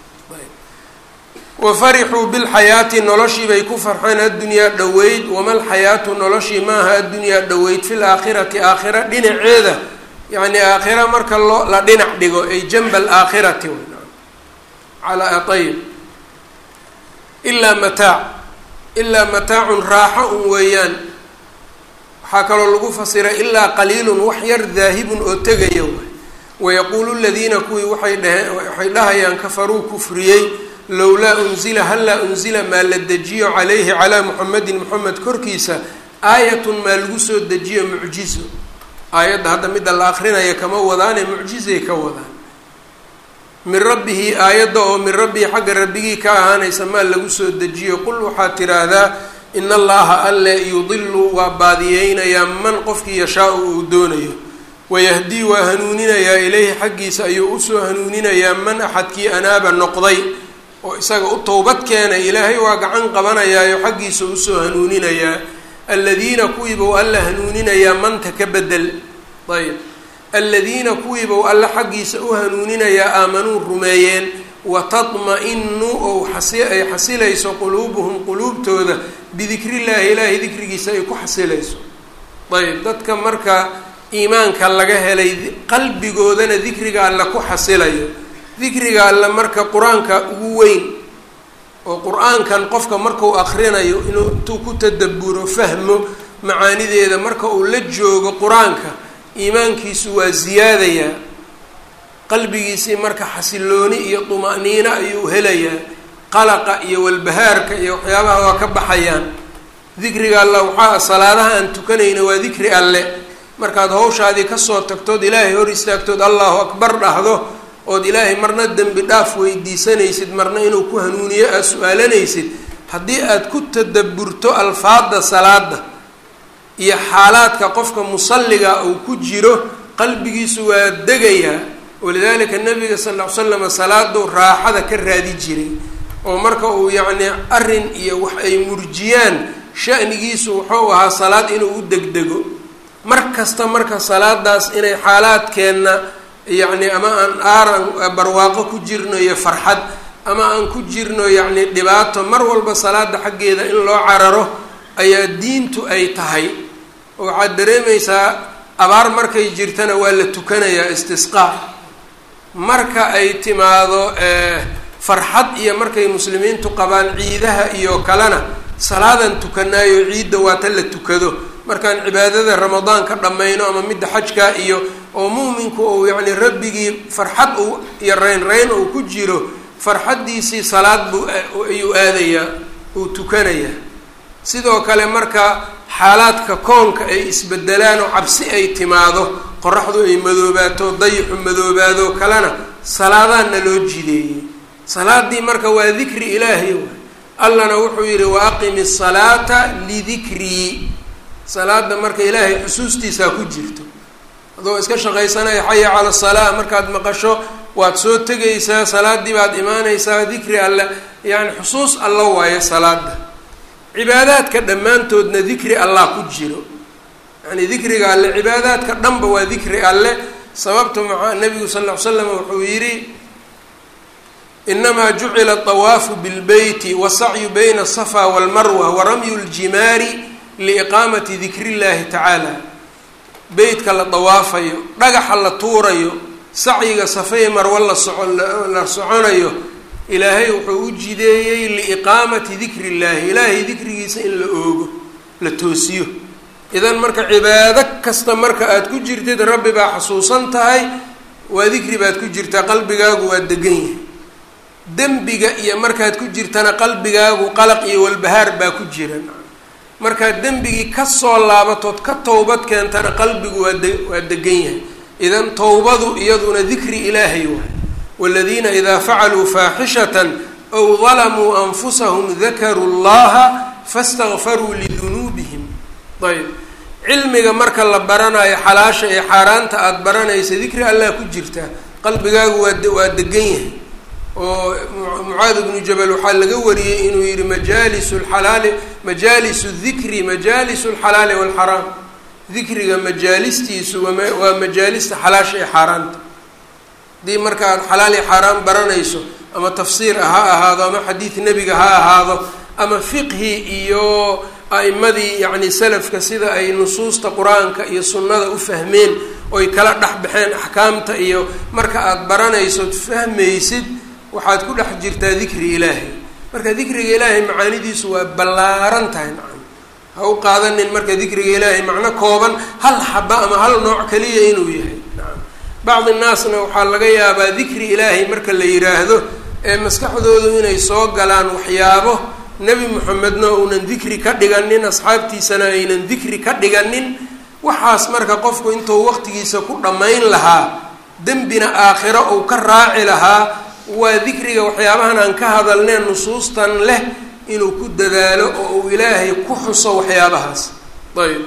wafarixuu bilxayaati noloshii bay ku farxeen addunyaa dhoweyd wama lxayaatu noloshii maaha addunyaa dhoweyd fil aakhirati aakhira dhinaceeda yacni aakhira marka loo la dhinac dhigo ay janba alaakhirati calaa ayb ilaa mataac ilaa mataacun raaxo un weeyaan waxaa kaloo lagu fasiray ilaa qaliilun wax yar daahibun oo tegaya waay wayaquulu ladiina kuwii waxay dhaheen waxay dhahayaan kafaruu kufriyey lowlaa unzila hallaa unzila maa la dejiyo calayhi calaa muxamedin moxamed korkiisa aayatun maa lagu soo dejiyo mucjizo aayadda hadda midda la akrinaya kama wadaane mucjizay ka wadaan min rabbihi aayadda oo min rabbihi xagga rabbigii ka ahaanaysa maa lagu soo dejiyo qul waxaad tiraahdaa in allaha alle yudilu waa baadiyeynayaa man qofkii yashaa-u uu doonayo wayahdii waa hanuuninayaa ilayhi xaggiisa ayuu usoo hanuuninayaa man axadkii anaaba noqday oo isaga u towbad keenay ilaahay waa gacan qabanayaayo xaggiisa usoo hanuuninayaa aladiina kuwiibau alla hanuuninayaa manta ka bedel ayb aladiina kuwiibau alla xaggiisa u hanuuninayaa aamanuu rumeeyeen watadma-inu ou xasi ay xasilayso quluubuhum quluubtooda bidikrillahi ilaahay dikrigiisa ay ku xasilayso ayb dadka marka iimaanka laga helay qalbigoodana dikriga alla ku xasilayo dikriga alle marka qur-aanka ugu weyn oo qur-aankan qofka markau akrinayo inuu intuu ku tadaburo fahmo macaanideeda marka uu la joogo qur-aanka iimaankiisu waa ziyaadayaa qalbigiisii marka xasilooni iyo tuma'niino ayuu helayaa qalaqa iyo walbahaarka iyo waxyaabaha waa ka baxayaan dikriga alle waxaa salaadaha aan tukanayna waa dikri alle markaad hawshaadii kasoo tagtood ilaahay hor istaagtood allahu akbar dhahdo ood ilaahay marna dembi dhaaf weydiisanaysid marna inuu ku hanuuniyo aad su-aalanaysid haddii aad ku tadaburto alfaada salaada iyo xaalaadka qofka musalliga uu ku jiro qalbigiisu waa degayaa walidaalika nabiga sal ll ly slam salaaduu raaxada ka raadi jiray oo marka uu yacni arrin iyo wax ay murjiyaan shanigiisu wuxuu ahaa salaad inuu u degdego mar kasta marka salaadaas inay xaalaadkeenna yacni ama aan aaran barwaaqo ku jirno iyo farxad ama aan ku jirno yacni dhibaato mar walba salaada xaggeeda in loo cararo ayaa diintu ay tahay oo waxaad dareemaysaa abaar markay jirtana waa la tukanayaa istisqaa marka ay timaado farxad iyo markay muslimiintu qabaan ciidaha iyo kalena salaadan tukanaayo ciidda waa ta la tukado markaan cibaadada ramadaan ka dhammayno ama midda xajka iyo oo mu'minku uu yacni rabbigii farxad uu iyo reyn reyn uu ku jiro farxaddiisii salaad buu ayuu aadayaa uu tukanayaa sidoo kale marka xaalaadka koonka ay isbedelaan oo cabsi ay timaado qoraxdu ay madoobaato dayixu madoobaado kalena salaadaanna loo jideeyey salaadii marka waa dikri ilaahay waay allana wuxuu yidhi wa aqimi asalaata lidikrii salaada marka ilaahay xusuustiisaa ku jirto adoo iska shaqaysanaya xaya cala salaa markaad maqasho waad soo tegaysaa salaadii baad imaanaysaa dikri alle yani xusuus alla waayo salaada cibaadaadka dhammaantoodna dikri allah ku jiro yani dikriga alle cibaadaadka dhanba waa dikri alle sababta maxaa nabigu sal ll ly slam wuxuu yidhi inamaa jucila طawaafu bilbeyti wasacyu bayna asafa walmarwa waramyu ljimaari liiqaamati dikri llahi tacaala beytka la dawaafayo dhagaxa la tuurayo sacyiga safay marwa la soco la soconayo ilaahay wuxuu u jideeyey liiqaamati dikri illahi ilaahay dikrigiisa in la oogo la toosiyo idan marka cibaado kasta marka aada ku jirtid rabbi baa xasuusan tahay waa dikri baad ku jirtaa qalbigaagu waa degan yahay dembiga iyo markaad ku jirtana qalbigaagu qalaq iyo walbahaar baa ku jira markaad dembigii kasoo laabatood ka towbad keentana qalbigu waa de waa degan yahay idan towbadu iyaduna dikri ilaahay waay waladiina idaa facaluu faaxishatan aw dalamuu anfusahum dakaruu llaha fastakfaruu lidunuubihim ayb cilmiga marka la baranayo xalaasha ee xaaraanta aada baranaysa dikri allah ku jirtaa qalbigaagu waa waa degan yahay oo mucaad bnu jabal waxaa laga wariyey inuu yihi majaalisu lxalaali majaalisu dikri majaalisu lxalaali walxaraam dikriga majaalistiisu waa majaalista xalaasha ee xaaraanta haddii marka aad xalaal iyo xaaraan baranayso ama tafsiir ha ahaado ama xadiid nebiga ha ahaado ama fiqhi iyo a'imadii yacni salafka sida ay nusuusta qur-aanka iyo sunnada u fahmeen oy kala dhex baxeen axkaamta iyo marka aada baranaysood fahmaysid waxaad ku dhex jirtaa dikri ilaahay marka dikriga ilaahay macaanidiisu waa ballaaran tahay nacam ha u qaadanin marka dikriga ilaahay macno kooban hal xaba ama hal nooc kaliya inuu yahay nacam bacdi naasna waxaa laga yaabaa dikri ilaahay marka la yidhaahdo ee maskaxdoodu inay soo galaan waxyaabo nebi moxamedna uunan dikri ka dhiganin asxaabtiisana aynan dikri ka dhiganin waxaas marka qofku intuu waqtigiisa ku dhammayn lahaa dembina aakhiro uu ka raaci lahaa waa dikriga waxyaabahan aan ka hadalneen nusuustan leh inuu ku dadaalo oo uu ilaahay ku xuso waxyaabahaas ayb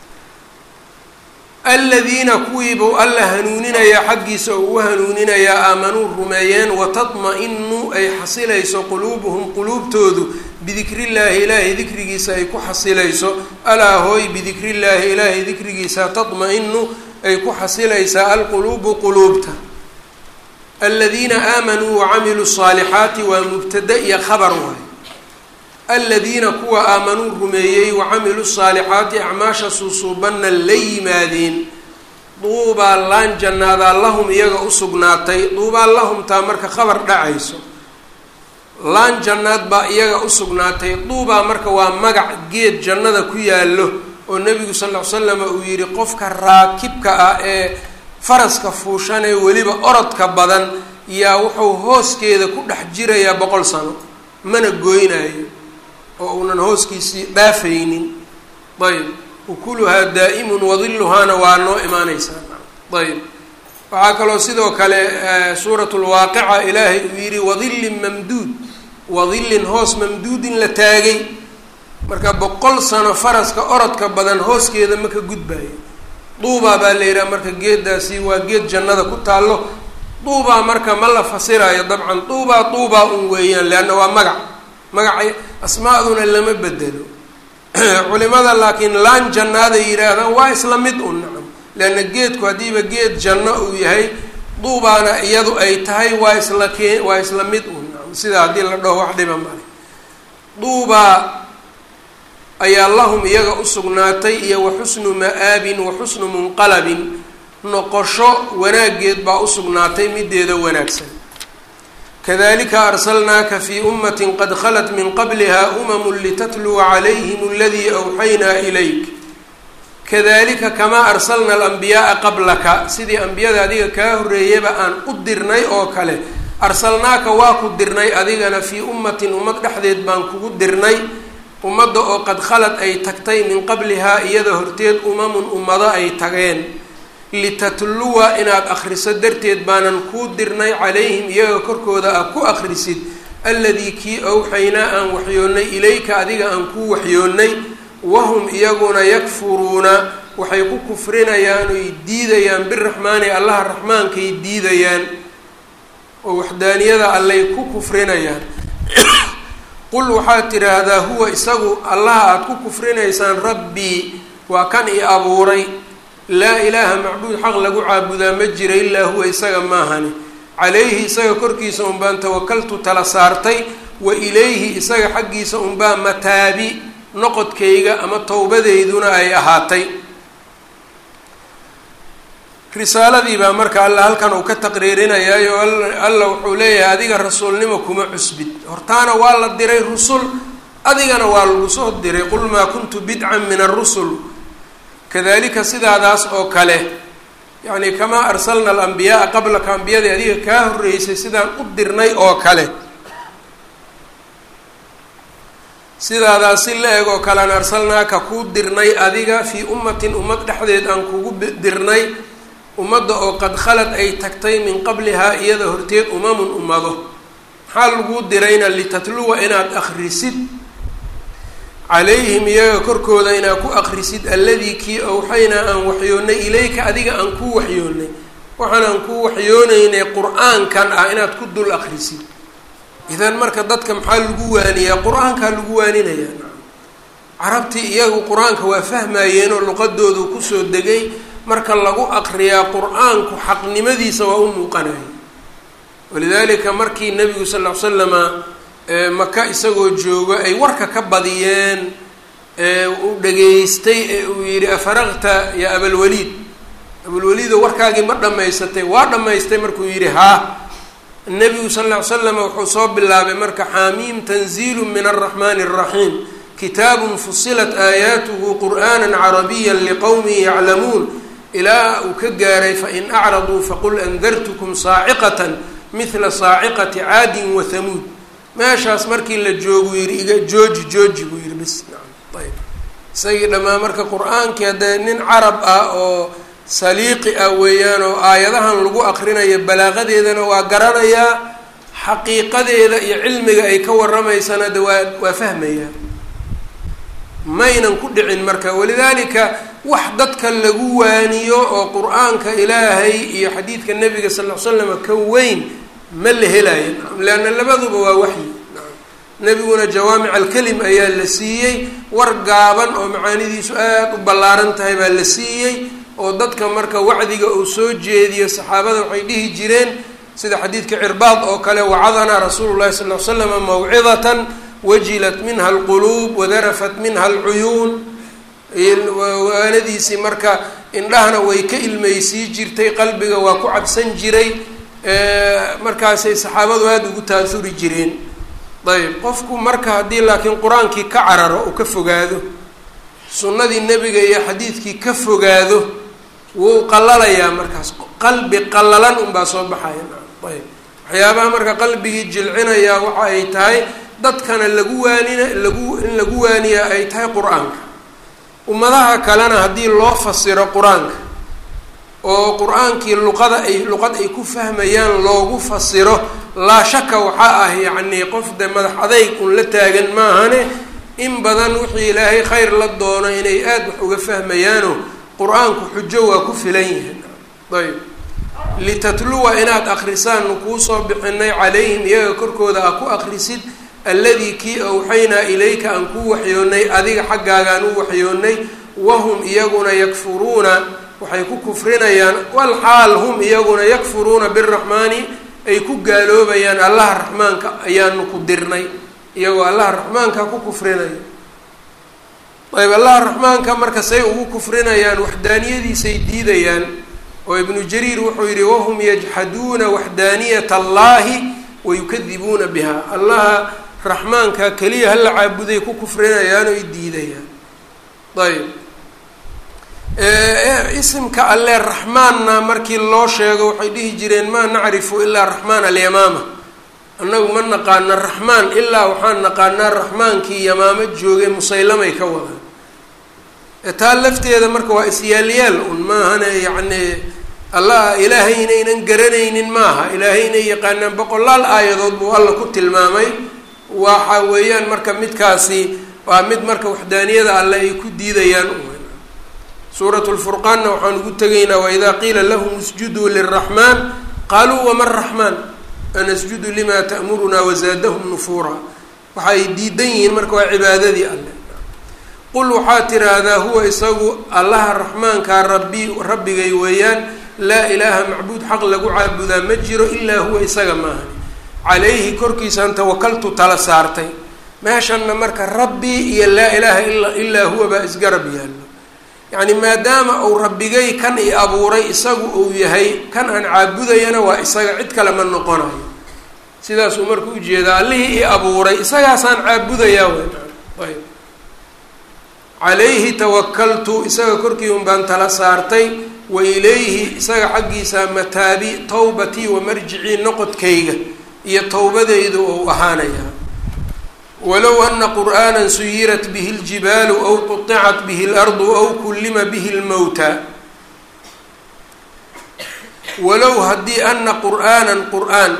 aladiina kuwiibuu alla hanuuninayaa xaggiisa oo ugu hanuuninayaa aamanuu rumeeyeen watadma-inu ay xasilayso quluubuhum quluubtoodu bidikriillaahi ilaahay dikrigiisa ay ku xasilayso alaa hooy bidikriillaahi ilaahay dikrigiisa tadma-inu ay ku xasilaysaa alquluubu quluubta aladiina aamanuu wacamiluu saalixaati waa mubtada iyo khabar waay aladiina kuwa aamanuu rumeeyey wacamiluu saalixaati acmaasha suusuubanna la yimaadeen duubaa laan jannaadaa lahum iyaga u sugnaatay duubaa lahum taa marka khabar dhacayso laan jannaad baa iyaga u sugnaatay duubaa marka waa magac geed jannada ku yaallo oo nebigu sal ll ly slama uu yidhi qofka raakibka ah ee faraska fuushan ee weliba orodka badan yaa wuxuu hooskeeda ku dhex jirayaa boqol sano mana goynayo oo uunan hooskiisii dhaafaynin ayb ukuluhaa daa'imun wadilluhaana waa noo imaaneysaa ayb waxaa kaloo sidoo kale suurat lwaaqica ilaahay uu yidhi wadillin mamduud wadillin hoos mamduudin la taagay marka boqol sano faraska orodka badan hooskeeda ma ka gudbayo duubaa baa la yidhaha marka geedaasi waa geed jannada ku taallo duubaa marka ma la fasirayo dabcan duubaa duubaa un weeyaan leanna waa magac magacay asmaaduna lama bedelo culimada laakiin laan jannaaday yidhaahdaan waa isla mid un nacam leanna geedku haddiiba geed janno uu yahay duubaana iyadu ay tahay waa isla kee waa isla mid un sida haddii la dhaho wax dhiba male duubaa ayaa lahum iyaga usugnaatay iyo wa xusnu ma-aabin wa xusnu munqalabin noqosho wanaaggeed baa usugnaatay mideeda wanaagsan kadalika arsalnaaka fii ummatin qad khalat min qabliha umamu litatluwa calayhim aladii awxaynaa ilayk kadalika kamaa arsalna alambiyaaa qablaka sidii ambiyada adiga kaa horreeyaba aan u dirnay oo kale arsalnaaka waa ku dirnay adigana fii ummatin ummad dhexdeed baan kugu dirnay ummadda oo qad khalad ay tagtay min qablihaa iyada horteed umamun ummado ay tageen litatluwa inaad akhriso darteed baanan kuu dirnay calayhim iyaga korkooda ah ku akhrisid alladii kii awxaynaa aan waxyoonnay ilayka adiga aan kuu waxyoonnay wahum iyaguna yakfuruuna waxay ku kufrinayaan oy diidayaan biraxmaani allaha raxmaankay diidayaan oo waxdaaniyada allay ku kufrinayaan qul waxaad tidhaahdaa huwa isagu allaha aada ku kufrinaysaan rabbii waa kan i abuuray laa ilaaha macbuud xaq lagu caabudaa ma jira ilaa huwa isaga maahani calayhi isaga korkiisa unbaan tawakaltu tala saartay wa ilayhi isaga xaggiisa unbaa mataabi noqodkayga ama towbadeyduna ay ahaatay risaaladii baa marka alla halkan uu ka taqriirinayaayo alla wuxuu leeyahay adiga rasuulnimo kuma cusbid hortaana waa la diray rusul adigana waa lagu soo diray qul maa kuntu bidcan min arusul kadalika sidaadaas oo kale yacni kamaa arsalna alambiyaaa qablaka ambiyadii adiga kaa horreysay sidaan u dirnay oo kale sidaadaas si la eg oo kale an arsalnaaka kuu dirnay adiga fii ummatin ummad dhexdeed aan kugu dirnay ummadda oo qad khalad ay tagtay min qablihaa iyada horteed umamun ummado maxaa laguu dirayna litatluwa inaad akhrisid calayhim iyaga korkooda inaad ku akhrisid alladii kii awxaynaa aan waxyoonnay ilayka adiga aan kuu waxyoonnay waxaan aan kuu waxyoonaynay qur-aankan ah inaad ku dul akhrisid idan marka dadka maxaa lagu waaniyaa qur-aankaa lagu waaninayaa carabtii iyagu qur-aanka waa fahmayeenoo luqadoodu kusoo degay marka lagu aqriyaa qur-aanku xaqnimadiisa waa u muuqanaya walidaalika markii nabigu sal ll ly slama maka isagoo joogo ay warka ka badiyeen uu dhageystay ee uu yidhi afaraqta yaa abalwaliid abalwaliido warkaagii ma dhammaysatay waa dhammaystay markuu yidhi haa nabigu sal ll ly slama wuxuu soo bilaabay marka xaamiim tanziilu min alraxmani alraxiim kitaabun fusilat aayaatuhu qur'aana carabiya liqowmin yaclamuun ilaa uu ka gaaray fain acraduu faqul andartukum saaciqatan mithla saaciqati caadin wa hamuud meeshaas markii la joogu yihi iga jooji jooji buu yihi bis naam ayb isagii dhammaan marka qur-aankii haddee nin carab ah oo saliiqi ah weeyaan oo aayadahan lagu aqrinayo balaaqadeedana waa garanayaa xaqiiqadeeda iyo cilmiga ay ka warramaysana de waa waa fahmayaa maynan ku dhicin marka walidaalika wax dadka lagu waaniyo oo qur-aanka ilaahay iyo xadiidka nabiga sal ll slam ka weyn ma la helayo leanna labaduba waa waxyi nebiguna jawaamic alkelim ayaa la siiyey war gaaban oo macaanidiisu aada u ballaaran tahay baa la siiyey oo dadka marka wacdiga uu soo jeediyo saxaabada waxay dhihi jireen sida xadiidka cirbaad oo kale wacadanaa rasuulu llahi sal l slama mawcidatan wajilat minha alquluub wadarafat minha alcuyuun waanadiisii marka indhahana way ka ilmeysii jirtay qalbiga waa ku cabsan jiray markaasay saxaabadu aada ugu taasuri jireen ayb qofku marka haddii laakiin qur-aankii ka cararo uu ka fogaado sunnadii nebiga iyo xadiidkii ka fogaado wuu qalalayaa markaas qalbi qallalan unbaa soo baxaya ayb waxyaabaha marka qalbigii jilcinayaa waxa ay tahay dadkana lagu waanina lagu in lagu waaniyaa ay tahay qur-aanka ummadaha kalena haddii loo fasiro qur-aanka oo qur-aankii luqada ay luqad ay ku fahmayaan loogu fasiro laa shaka waxaa ah yacnii qof de madax adayg un la taagan maahane in badan wixii ilaahay khayr la doono inay aada wax uga fahmayaano qur-aanku xujo waa ku filan yihiin ayb litatluwa inaad akrisaanu kuusoo bixinay calayhim iyaga korkooda aa ku akrisid alladii kii awxaynaa ilayka aan kuu waxyoonnay adiga xaggaagaan u waxyoonnay wahum iyaguna yakfuruuna waxay ku kufrinayaan walxaal hum iyaguna yakfuruuna biraxmaani ay ku gaaloobayaan allaha raxmaanka ayaanu ku dirnay iyagoo allaha raxmaanka ku kufrinaya ayb allaha raxmaanka marka say ugu kufrinayaan waxdaaniyadiisay diidayaan oo ibnu jariir wuxuu yihi wahum yajxaduuna waxdaaniyat allahi wayukadibuuna biha allaha raxmaanka keliya hala caabuday ku kufrinayaan oy diidayaan ayb isimka alle raxmaanna markii loo sheego waxay dhihi jireen maa nacrifu ilaa raxmaan alyamaama annagu ma naqaana raxmaan ilaa waxaan naqaanaa raxmaankii yamaamo joogay musaylamay ka wadaan taa lafteeda marka waa isyaalyaal un maahane yacni allah ilaahay inaynan garanaynin maaha ilaahay inay yaqaanaan boqolaal aayadood buu alla ku tilmaamay waxa weeyaan marka midkaasi waa mid marka waxdaaniyada alle ay ku diidayaan suuratu lfurqaanna waxaan ugu tegaynaa waidaa qiila lahum isjuduu liraxmaan qaaluu waman raxmaan anasjudu limaa ta'murunaa wazaadahum nufuura waxay diidan yihiin marka waa cibaadadii alle qul waxaa tiraahdaa huwa isagu allaha raxmaankaa rabbi rabbigay weeyaan laa ilaaha macbuud xaq lagu caabudaa ma jiro ilaa huwa isaga maahan calayhi korkiisaan tawakaltu tala saartay meeshanna marka rabbi iyo laa ilaaha ila ilaa huwa baa isgarab yaallo yacni maadaama uu rabbigay kan i abuuray isagu uu yahay kan aan caabudayana waa isaga cid kale ma noqonayo sidaasuu marka ujeedaa allihii i abuuray isagaasaan caabudayaa ayb calayhi tawakaltu isaga korkii un baan tala saartay wa ilayhi isaga xaggiisa mataabi tawbatii wa marjicii noqodkayga iyo towbadaydu ou ahaanayaa walow ana qur'aana suyirat bihi اljibaalu aw quطicat bihi اlardu aw kullima bihi اlmowta walow haddii ana qur'aanan qur'aan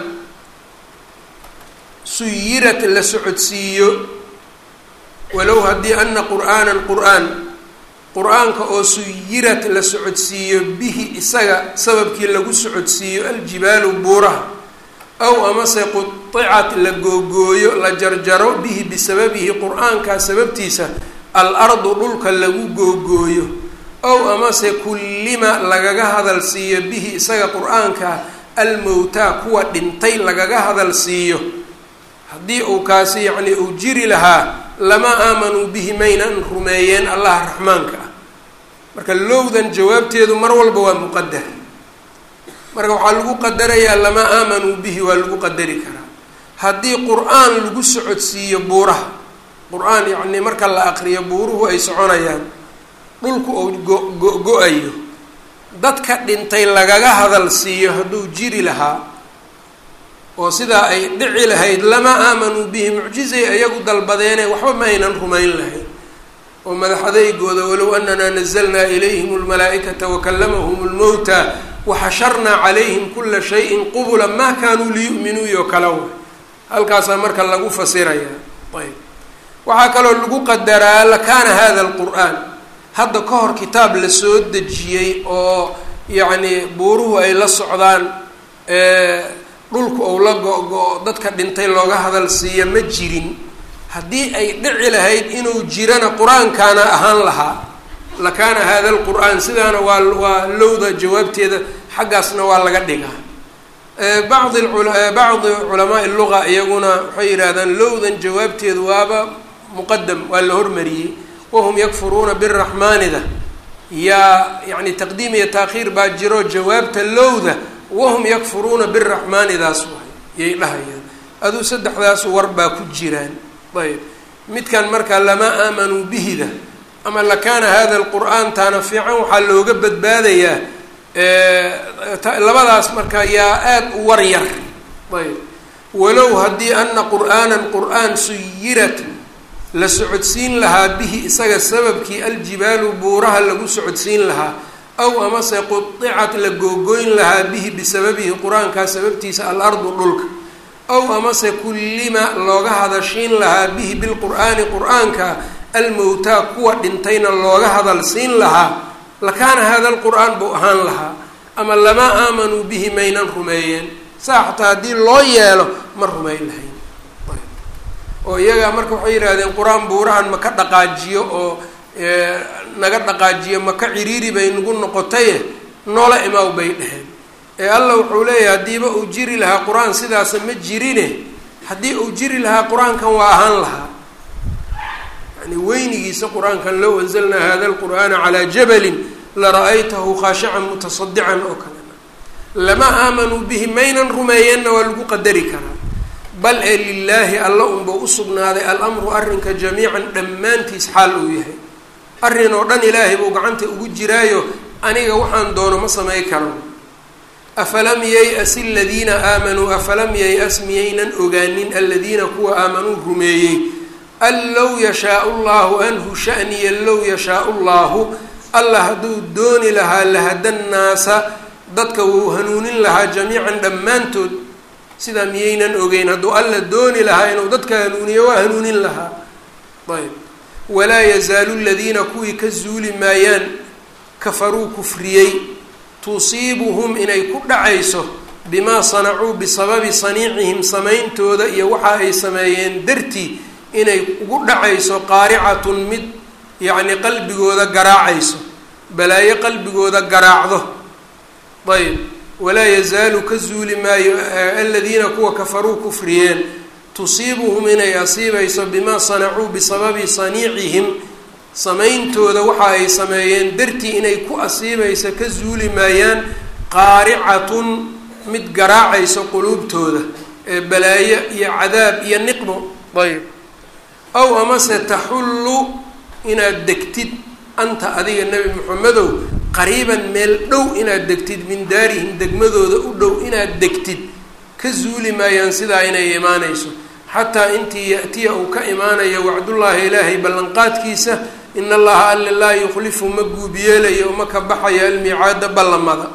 suyirat la socodsiiyo walow haddii ana qur'aanan qur'aan qur-aanka oo suyirat la socodsiiyo bihi isaga sababkii lagu socodsiiyo aljibaalu buuraha aw amase qudicat la googooyo la jarjaro bihi bisababihi qur-aankaa sababtiisa al-ardu dhulka lagu googooyo aw amase kullima lagaga hadal siiyo bihi isaga qur-aanka almowtaa kuwa dhintay lagaga hadal siiyo haddii uu kaasi yacni uu jiri lahaa lama aamanuu bihi maynan rumeeyeen allaha raxmaanka ah marka lowdan jawaabteedu mar walba waa muqadar marka waxaa lagu qadarayaa lama aamanuu bihi waa lagu qadari karaa haddii qur-aan lagu socodsiiyo buuraha qur-aan yacnii marka la aqriyo buuruhu ay soconayaan dhulku uu go- go-ayo dadka dhintay lagaga hadal siiyo hadduu jiri lahaa oo sidaa ay dhici lahayd lama aamanuu bihi mucjizay iyagu dalbadeene waxba ma aynan rumayn lahayn oo madaxadaygooda walow ananaa nazalnaa ilayhim lmalaa'ikata wakalamahum lmowta waxasharnaa calayhim kula shayin qubula maa kaanuu liyu'minuu iyo kala way halkaasaa marka lagu fasirayaa ayb waxaa kaloo lagu qadaraa lakaana hada alqur'aan hadda ka hor kitaab la soo dejiyey oo yacni buuruhu ay la socdaan dhulku ou la go-go dadka dhintay looga hadal siiya ma jirin haddii ay dhici lahayd inuu jirana qur-aankaana ahaan lahaa lakaana hada alqur'aan sidaana waa waa lowda jawaabteeda xaggaasna waa laga dhigaa bacdi bacdi culamaai luga iyaguna waxay yidhaahdaan lowdan jawaabteedu waaba muqadam waa la hormariyey wahum yakfuruuna biraxmaanida yaa yani taqdiim iyo taakhiir baa jiro jawaabta lowda wahum yakfuruuna biraxmaanidaas waay yay dhahayaan aduu saddexdaas war baa ku jiraan ayb midkan marka lama aamanuu bihida ama lakaana hada alqur'aan taana fiican waxaa looga badbaadayaa labadaas marka yaa aada u war yar ayb walow haddii ana qur'aanan qur'aan suyirat la socodsiin lahaa bihi isaga sababkii aljibaalu buuraha lagu socodsiin lahaa aw amase qudicat la googoyn lahaa bihi bisababihi qur-aankaa sababtiisa alardu dhulka aw amase kullima looga hadashiin lahaa bihi bilqur'aani qur-aanka almowtaa kuwa dhintayna looga hadal siin lahaa lakaana hada alqur'aan buu ahaan lahaa ama lama aamanuu bihi maynan rumeeyeen saa xataa haddii loo yeelo ma rumayn lahayn oo iyagaa marka waxay yidhaahdeen qur-aan buurahan ma ka dhaqaajiyo oo naga dhaqaajiyo maka ciriiri bay nagu noqotaye noola imaaw bay dheheen ee alla wuxuu leeyahay haddiiba uu jiri lahaa qur-aan sidaasa ma jirine haddii uu jiri lahaa qur-aankan waa ahaan lahaa yani weynigiisa qur-aankan low anzalnaa hada alqur'aana calaa jabalin lara'aytahu khaashican mutasadican oo kalena lama aamanuu bihi maynan rumeeyeenna waa lagu qadari karaa bal ee lilaahi alla unba u sugnaaday alamru arrinka jamiican dhammaantiis xaal uu yahay arrin oo dhan ilaahay buu gacanta ugu jiraayo aniga waxaan doono ma samay karo afalam yay-as aladiina aamanuu afalam yay-as miyaynan ogaanin aladiina kuwa aamanuu rumeeyey an low yashaau llahu anhu shaniya low yashaau llahu allah hadduu dooni lahaa lahada nnaasa dadka wuu hanuunin lahaa jamiican dhammaantood sidaa miyaynan ogeyn hadduu alla dooni lahaa inuu dadka hanuuniyo waa hanuunin lahaa ayb walaa yazaalu ladiina kuwii ka zuuli maayaan kafaruu kufriyey tusiibuhum inay ku dhacayso bimaa sanacuu bisababi saniicihim samayntooda iyo waxa ay sameeyeen dartii inay ugu dhacayso qaaricatun mid yacni qalbigooda garaacayso balaayo qalbigooda garaacdo ayb walaa yazaalu ka zuuli maayo aladiina kuwa kafaruu kufriyeen tusiibuhum inay asiibayso bimaa sanacuu bisababi saniicihim samayntooda waxa ay sameeyeen dartii inay ku asiibayso ka zuuli maayaan qaaricatun mid garaacayso quluubtooda ee balaayo iyo cadaab iyo niqmo ayb aw amase taxullu inaad degtid anta adiga nebi moxamedow qariiban meel dhow inaad degtid min daarihim degmadooda u dhow inaad degtid ka zuuli maayaan sidaa inay imaanayso xataa intii ya-tiya uu ka imaanayo wacdullaahi ilaahay ballanqaadkiisa in allaha alla laa yukhlifu ma guubiyeelayo uma ka baxayo almiicaada ballamada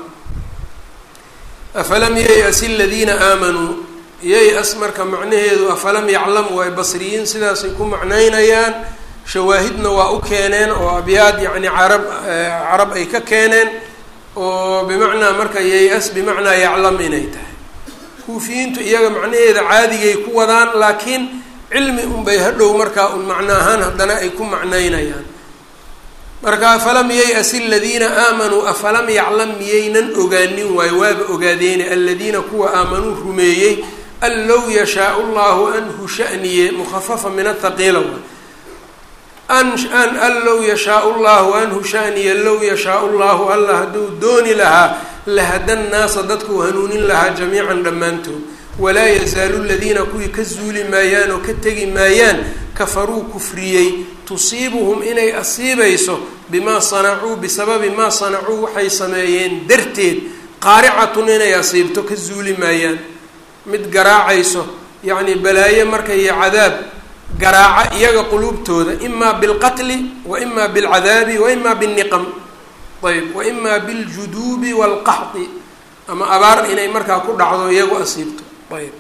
afalam yay-as aladiina aamanuu yay-as marka macnaheedu afalam yaclamu ay basriyiin sidaasay ku macnaynayaan shawaahidna waa u keeneen oo abyaad yacni carab carab ay ka keeneen oo bimacnaa marka yay-as bimacnaa yaclam inay tahay kuufiyiintu iyaga macnaheeda caadigay ku wadaan laakiin cilmi unbay hadhow markaa un macno ahaan haddana ay ku macnaynayaan marka afalam yay-as aladiina aamanuu afalam yaclam miyaynan ogaanin waayo waaba ogaadeene aladiina kuwa aamanuu rumeeyey an low yashaau llahu anhu shaniye mukhafafa min athaqiila an an an low yashaau llahu anhu shaniye low yashaau llahu alla hadduu dooni lahaa lahada nnaasa dadkuu hanuunin lahaa jamiican dhammaantood walaa yazaalu ladiina kuwii ka zuuli maayaan oo ka tegi maayaan kafaruu kufriyey tusiibuhum inay asiibayso bimaa sanacuu bisababi maa sanacuu waxay sameeyeen darteed qaaricatun inay asiibto ka zuuli maayaan mid garaacayso yacni balaayo marka iyo cadaab garaaca iyaga quluubtooda imaa bilqatli wa imaa bilcadaabi wa imaa bilniqam ayb wa imaa biljuduubi waalqaxdi ama abaar inay markaa ku dhacdo iyagu asiibto ayb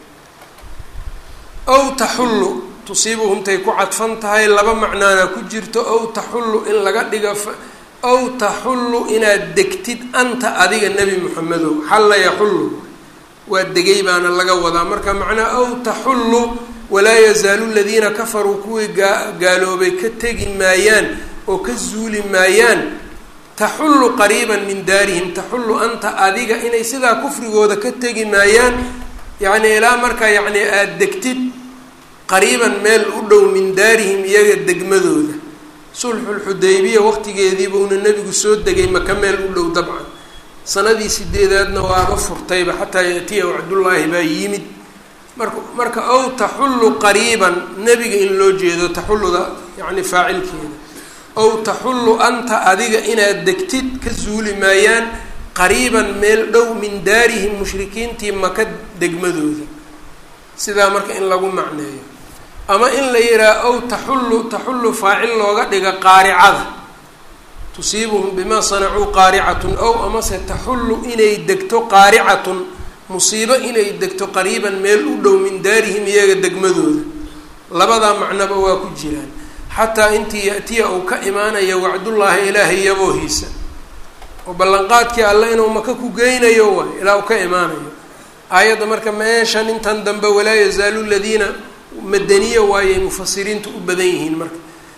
ow taxullu tusiibuhumtay ku cadfan tahay laba macnaana ku jirto ow taxullu in laga dhigo ow taxullu inaad degtid anta adiga nebi moxamedow xalla yaxullu waa degay baana laga wadaa marka macnaa ow taxullu walaa yazaalu ladiina kafaruu kuwii gaa gaaloobay ka tegi maayaan oo ka zuuli maayaan taxullu qariiban min daarihim taxullu anta adiga inay sidaa kufrigooda ka tegi maayaan yacni ilaa markaa yacni aada degtid qariiban meel u dhow min daarihim iyaga degmadooda sulxulxudaybiya waqtigeediiba una nebigu soo degay maka meel u dhow dabcan sanadii sideedaadna waaba furtayba xataa yaatiya wacdullaahi baa yimid marka marka ow taxullu qariiban nebiga in loo jeedo taxulluda yacni faacilkeeda ow taxullu anta adiga inaad degtid ka zuuli maayaan qariiban meel dhow min daarihim mushrikiintii maka degmadooda sidaa marka in lagu macneeyo ama in la yidhaha ow taxullu taxullu faacil looga dhiga qaaricada tusiibuhum bimaa sanacuu qaaricatun ow amase taxullu inay degto qaaricatun musiibo inay degto qariiban meel u dhow min daarihim iyaga degmadooda labadaa macnoba waa ku jiraan xataa intii ya-tiya uu ka imaanayo wacdullaahi ilaahay yaboohiisa oo ballanqaadkii alle inuu maka ku geynayo waay ilaa uu ka imaanayo aayadda marka meeshan intan dambe walaa yazaalu ladiina madaniya waayay mufasiriintu u badan yihiin marka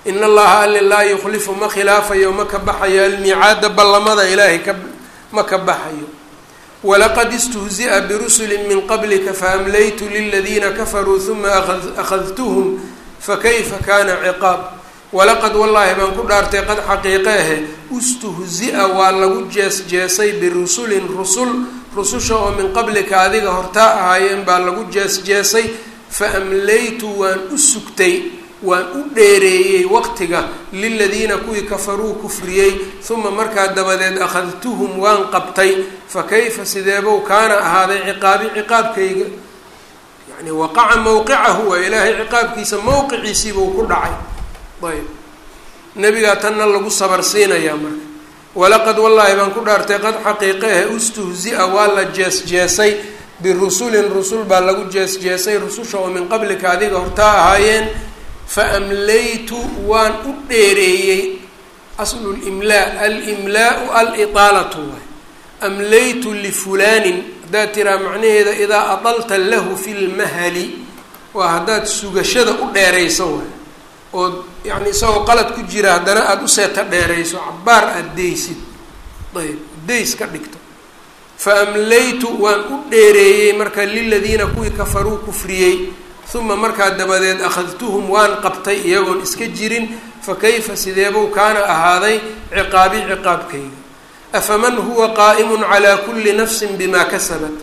in allaha alle laa yukhlifu ma khilaafayo ma ka baxayo almiicaada ballamada ilaahay ka ma ka baxayo walaqad istuhzi'a birusuli min qablika faamlaytu liladiina kafaruu huma akhadtuhum fakayfa kana ciqaab walaqad wallaahi baan ku dhaartay qad xaqiiqe ahe istuhzi-a waa lagu jees-jeesay birusulin rusul rususha oo min qablika adiga hortaa ahaayeen baa lagu jees-jeesay fa amlaytu waan u sugtay waan u dheereeyey waqtiga liladiina kuwii kafaruu kufriyey uma markaa dabadeed akhadtuhum waan qabtay fa kayfa sideebow kaana ahaaday ciqaabi ciqaabkayga yani waqaca mowqicahu waa ilaahay ciqaabkiisa mowqiciisiibuu ku dhacay ayb nebigaa tanna lagu sabarsiinayaa marka walaqad wallaahi baan ku dhaartay qad xaqiiqehe ustuhzi-a waa la jees-jeesay birusulin rusul baa lagu jees-jeesay rususha oo min qablika adiga hortaa ahaayeen fa amlaytu waan u dheereeyey aslu limlaa alimlaau alitaalatu waay amlaytu lifulaanin haddaad tiraa macnaheeda idaa adalta lahu fi lmahali waa haddaad sugashada u dheerayso waay ood yacni isagoo qalad ku jira haddana aada u seeta dheerayso cabaar aada deysid ayb days ka dhigto fa amlaytu waan u dheereeyey marka liladiina kuwii kafaruu kufriyey uma markaa dabadeed akhadtuhum waan qabtay iyagoon iska jirin fa kayfa sideebuu kaana ahaaday ciqaabi ciqaabkayga afaman huwa qaa'imun calaa kulli nafsin bimaa kasabat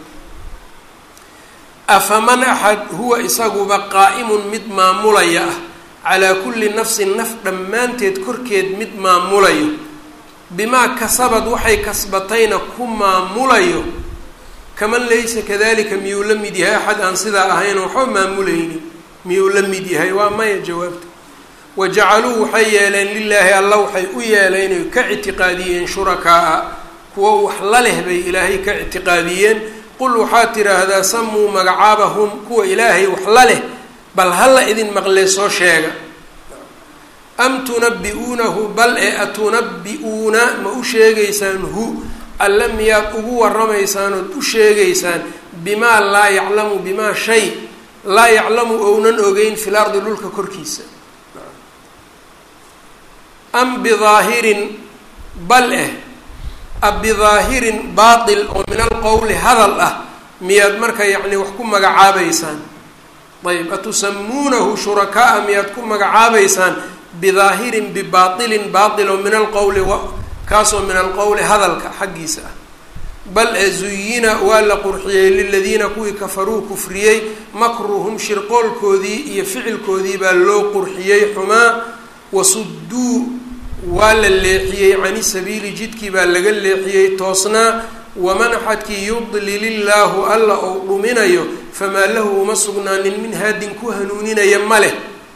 afaman axad huwa isaguba qaa'imun mid maamulaya ah calaa kulli nafsin naf dhammaanteed korkeed mid maamulayo bimaa kasabad waxay kasbatayna ku maamulayo kaman laysa kadalika miyuu la mid yahay axad aan sidaa ahayn waxba maamulaynin miyuu la mid yahay waa maya jawaabta wa jacaluu waxay yeeleen lilaahi alla waxay u yeeleen oy ka ictiqaadiyeen shurakaa-a kuwo wax la leh bay ilaahay ka ictiqaadiyeen qul waxaad tidhaahdaa samuu magacaabahum kuwa ilaahay wax la leh bal hala idin maqlee soo sheega am tunabbi'uunahu bal ee atunabbi'uuna ma u sheegaysaan hu alle miyaad ugu waramaysaan ood u sheegaysaan bimaa laa yaclamu bimaa shay laa yaclamu ounan ogeyn fil ardi dhulka korkiisa am bidaahirin bal eh a bidaahirin baatil oo min alqowli hadal ah miyaad marka yacni wax ku magacaabaysaan ayb atusamuunahu shurakaa-a miyaad ku magacaabaysaan bidaahirin bibaatilin baatil oo min alqowli kaasoo min alqowli hadalka xaggiisa ah bal e zuyina waa la qurxiyey liladiina kuwii kafaruu kufriyey makruhum shirqoolkoodii iyo ficilkoodii baa loo qurxiyey xumaa wasuduu waa la leexiyey cani sabiili jidkii baa laga leexiyey toosnaa waman axadkii yudlil illaahu alla ou dhuminayo famaa lahu uma sugnaanin min haadin ku hanuuninaya ma leh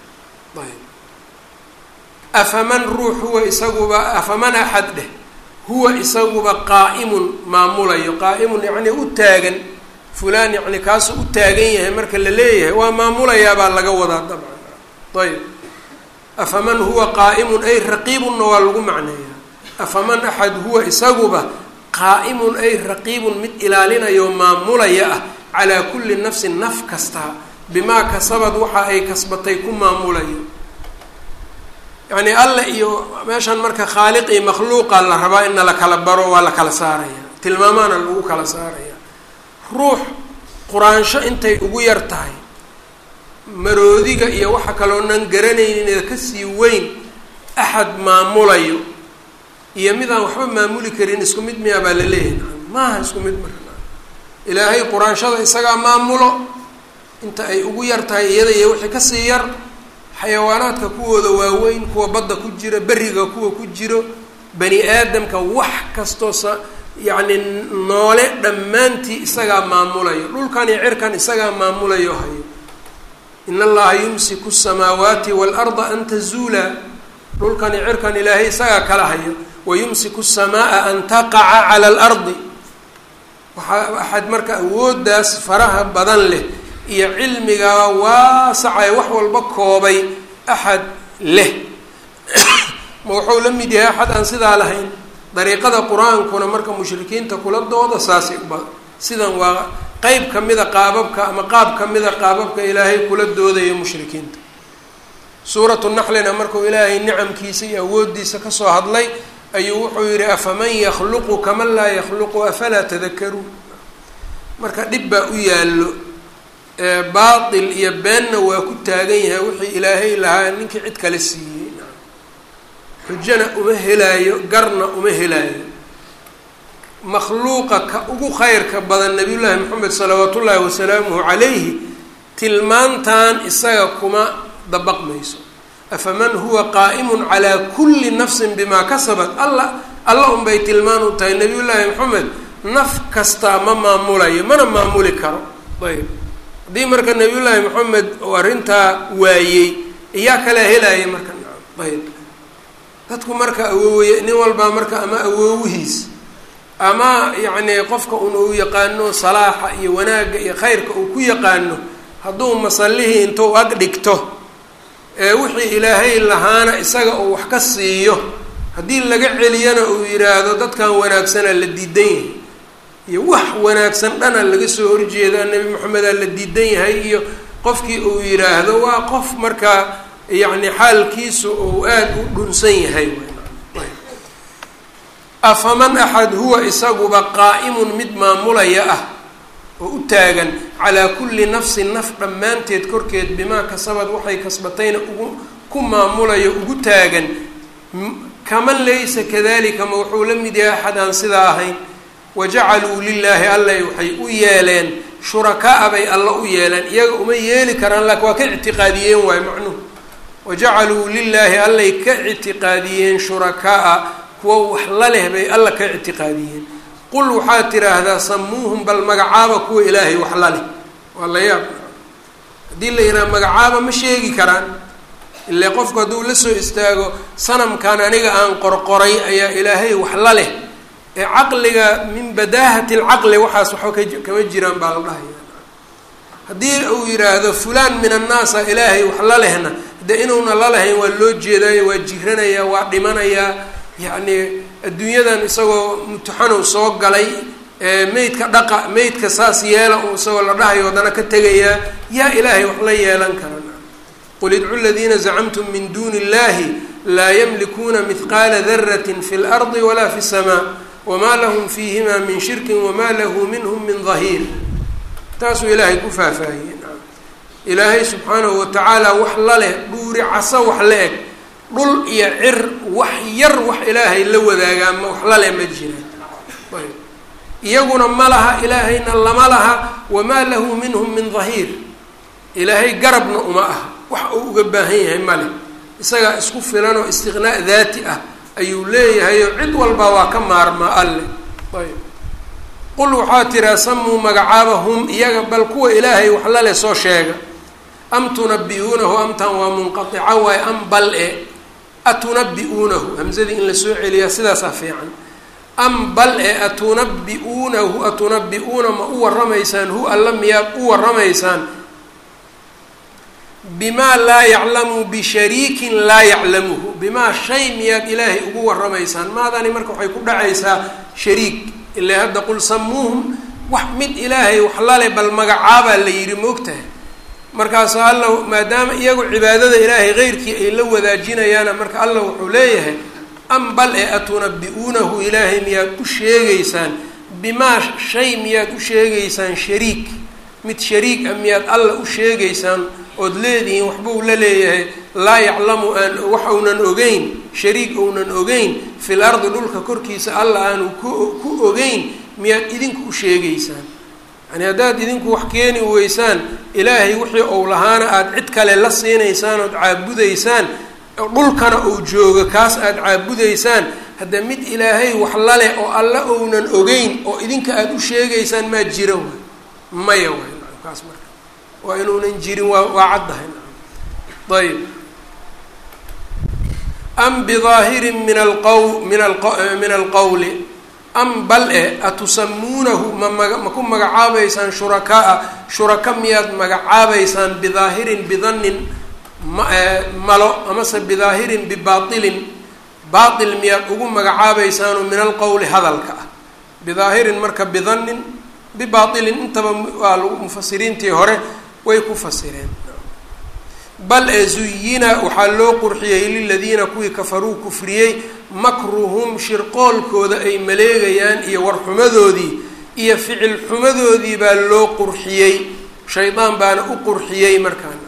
afaman ruux huwa isaguba afaman axad dheh huwa isaguba qaa'imun maamulayo qaa'imun yacnii u taagan fulaan yacni kaasuu u taagan yahay marka la leeyahay waa maamulayaabaa laga wadaa dabcan ayb afaman huwa qaa'imun ay raqiibunna waa lagu macneeyaa afaman axad huwa isaguba qaa'imun ay raqiibun mid ilaalinayo maamulaya ah calaa kulli nafsin naf kasta bimaa kasabad waxa ay kasbatay ku maamulayo yacni alle iyo meeshan marka khaaliq iyo makhluuqa la rabaa ina la kala baro waa la kala saaraya tilmaamaana lagu kala saaraya ruux quraansho intay ugu yar tahay maroodiga iyo waxa kaloonan garanaynin ee kasii weyn axad maamulayo iyo mid aan waxba maamuli karin isku mid miyaa baa la leeyahay maaha isku mid marka ilaahay quraanshada isagaa maamulo inta ay ugu yar tahay iyada iyo wixii kasii yar xayawaanaadka kuwooda waaweyn kuwa badda ku jira beriga kuwa ku jiro bani aadamka wax kastoo sa yacni noole dhammaantii isagaa maamulayo dhulkan iyo cirkan isagaa maamulayo hayo in allaha yumsiku asamaawaati waalarda an tazuula dhulkan iyo cirkan ilaahay isagaa kala hayo wayumsiku asamaa an taqaca cala alardi waxaa axad marka awooddaas faraha badan leh iyo cilmigaa waasacay wax walba koobay axad leh ma wuxuu la mid yahay axad aan sidaa lahayn dariiqada qur-aankuna marka mushrikiinta kula dooda saasay uba sidan waa qeyb kamida qaababka ama qaab kamida qaababka ilaahay kula doodayo mushrikiinta suuratu naxlina markuu ilaahay nicamkiisa iyo awooddiisa kasoo hadlay ayuu wuxuu yidhi afaman yakhluqu kaman laa yakhluqu afalaa tadakaruun marka dhib baa u yaallo baatil iyo beenna waa ku taagan yahay wixii ilaahay lahaa ninkii cid kale siiyey xujana uma helaayo garna uma helaayo makhluuqa ka ugu khayrka badan nabiyullaahi moxamed salawaat ullaahi wasalaamuhu calayhi tilmaantan isaga kuma dabaqmayso afaman huwa qaa'imun calaa kulli nafsin bimaa kasabat alla alla unbay tilmaan u tahay nabiyullaahi moxamed naf kastaa ma maamulayo mana maamuli karo ayb haddii marka nabiyullaahi moxamed uu arrintaa waayey iyaa kala helaya marka ayb dadku marka awooye nin walbaa marka ama awoowihiis ama yacni qofka un uu yaqaano salaaxa iyo wanaagga iyo khayrka uu ku yaqaano hadduu masallihii intuu ag dhigto ee wixii ilaahay lahaana isaga uu wax ka siiyo haddii laga celiyana uu yidhaahdo dadkan wanaagsana la diidan yahay iyo wax wanaagsan dhana laga soo horjeeda nebi maxamedaa la diidan yahay iyo qofkii uu yidhaahdo waa qof markaa yacni xaalkiisu uu aada u dhunsan yahay afaman axad huwa isaguba qaa'imun mid maamulaya ah oo u taagan calaa kulli nafsin naf dhammaanteed korkeed bimaa kasabad waxay kasbatayna ugu ku maamulayo ugu taagan kaman laysa kadalika ma wuxuu la mid yahay axad aan sidaa ahayn wajacaluu lilaahi allay waxay u yeeleen shurakaa bay alla u yeeleen iyaga uma yeeli karaan laakin waa ka ictiqaadiyeen waayo macnuhu wajacaluu lilaahi allay ka ictiqaadiyeen shurakaa kuwa wax la leh bay alla ka ictiqaadiyeen qul waxaad tiraahdaa samuuhum bal magacaaba kuwa ilaahay wax la leh waa la yaab haddii la yidhaha magacaaba ma sheegi karaan ile qofku hadduu la soo istaago sanamkan aniga aan qorqoray ayaa ilaahay wax la leh ee caqliga min badaahati alcaqli waxaas waxba ka kama jiraan baa la dhahaya haddii uu yidhaahdo fulaan min annaasa ilaahay wax la lehna de inuuna la lahayn waa loo jeedaayo waa jiranayaa waa dhimanayaa yacni adduunyadan isagoo mutaxanow soo galay meydka dhaqa meydka saas yeela uu isagoo la dhahayo haddana ka tegayaa yaa ilaahay wax la yeelan kara qul idcu ladiina zacamtum min duuni illahi laa yamlikuuna mihqaala daratin fi lardi walaa fi samaa wamaa lahum fiihima min shirkin wamaa lahu minhum min dahiir taasuu ilaahay ku faahfaahiyey ilaahay subxaanahu watacaala wax la leh dhuuri caso wax la eg dhul iyo cir wax yar wax ilaahay la wadaagaa ma wax la leh ma jiraan ayb iyaguna ma laha ilaahayna lama laha wamaa lahu minhum min dahiir ilaahay garabna uma aha wax uu uga baahan yahay ma leh isagaa isku filan oo istiqnaa daati ah ayuu leeyahayo cid walba waa ka maarmaa alle ayb qul waxaa tiraa samuu magacaaba hum iyaga bal kuwa ilaahay wax la leh soo sheega am tunabi-uunahu amtan waa munqaica waaye am bal e atunabi-uunahu hamsadii in lasoo celiyaa sidaasaa fiican am bal e atunabi-uunahu atunabi-uuna ma u waramaysaan hu alla miyaad u waramaysaan bimaa laa yaclamu bishariikin laa yaclamuhu bimaa shay miyaad ilaahay ugu waramaysaan maadani marka waxay ku dhacaysaa shariik ilaa hadda qul samuuhum wax mid ilaahay wax lale bal magacaabaa la yidhi moogtahay markaasu alla maadaama iyagu cibaadada ilaahay keyrkii ay la wadaajinayaana marka alla wuxuu leeyahay am bal ee atunabi-uunahu ilaahay miyaad u sheegaysaan bimaa shay miyaad u sheegaysaan shariik mid shariik ah miyaad alla u sheegaysaan ood leedihiin waxbuu la leeyahay laa yaclamu aan wax uunan ogeyn shariik ounan ogeyn fil ardi dhulka korkiisa alla aanu ku ku ogeyn miyaad idinku u sheegaysaan yani haddaad idinku wax keeni weysaan ilaahay wixii ou lahaana aada cid kale la siinaysaan ood caabudaysaan dhulkana uu joogo kaas aada caabudaysaan hadda mid ilaahay wax laleh oo alla ounan ogeyn oo idinka aada u sheegaysaan maa jira waay maya waay kaas marka waa inuunan jirin waa waa caddahay ayb am bidaahirin min alqaw min a min alqowli am bal e atusamuunahu ma maga ma ku magacaabaysaan shurakaa shuraka miyaad magacaabaysaan bidaahirin bidannin ma malo amase bidaahirin bibaailin baail miyaad ugu magacaabaysaanoo min alqowli hadalka ah bidaahirin marka bidannin bibaailin intaba waa lagu mufasiriintii hore way ku fasireen bal ee zuyina waxaa loo qurxiyey liladiina kuwii kafaruu kufriyey makruhum shirqoolkooda ay maleegayaan iyo warxumadoodii iyo ficil xumadoodii baa loo qurxiyey shaydaan baana u qurxiyey markaan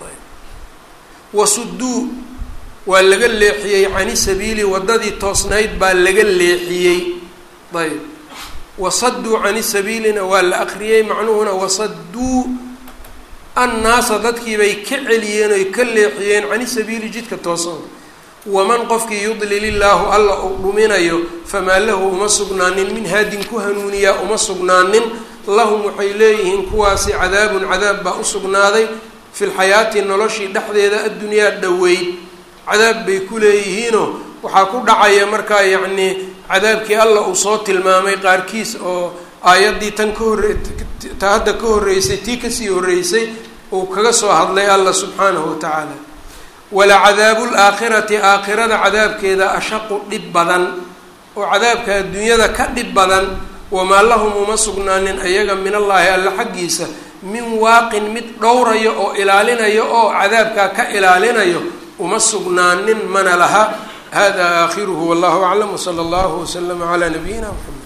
wasuduu waa laga leexiyey cani sabiili waddadii toosnayd baa laga leexiyey ayb wasaduu cani sabiilina waa la akriyey macnuhuna wasaduu annaasa dadkiibay ka celiyeen oy ka leexiyeen cani sabiili jidka toosan waman qofkii yudlil illaahu alla uu dhuminayo famaa lahu uma sugnaanin min haadin ku hanuuniyaa uma sugnaanin lahum waxay leeyihiin kuwaasi cadaabun cadaab baa u sugnaaday fi lxayaati noloshii dhexdeeda addunyaa dhoweyd cadaab bay ku leeyihiinoo waxaa ku dhacaya markaa yacnii cadaabkii alla uu soo tilmaamay qaarkiis oo aayaddii tan ka horre ta hadda ka horreysay tii kasii horreysay uu kaga soo hadlay alla subxaanahu watacaala walacadaabu laakhirati aakhirada cadaabkeeda ashaqu dhib badan oo cadaabka adduunyada ka dhib badan wamaa lahum uma sugnaanin ayaga min allaahi alla xaggiisa min waaqin mid dhowrayo oo ilaalinayo oo cadaabkaa ka ilaalinayo uma sugnaanin mana laha hada aakhiruhu wallahu aclam wsala allahu waslama calaa nabiyina mxamed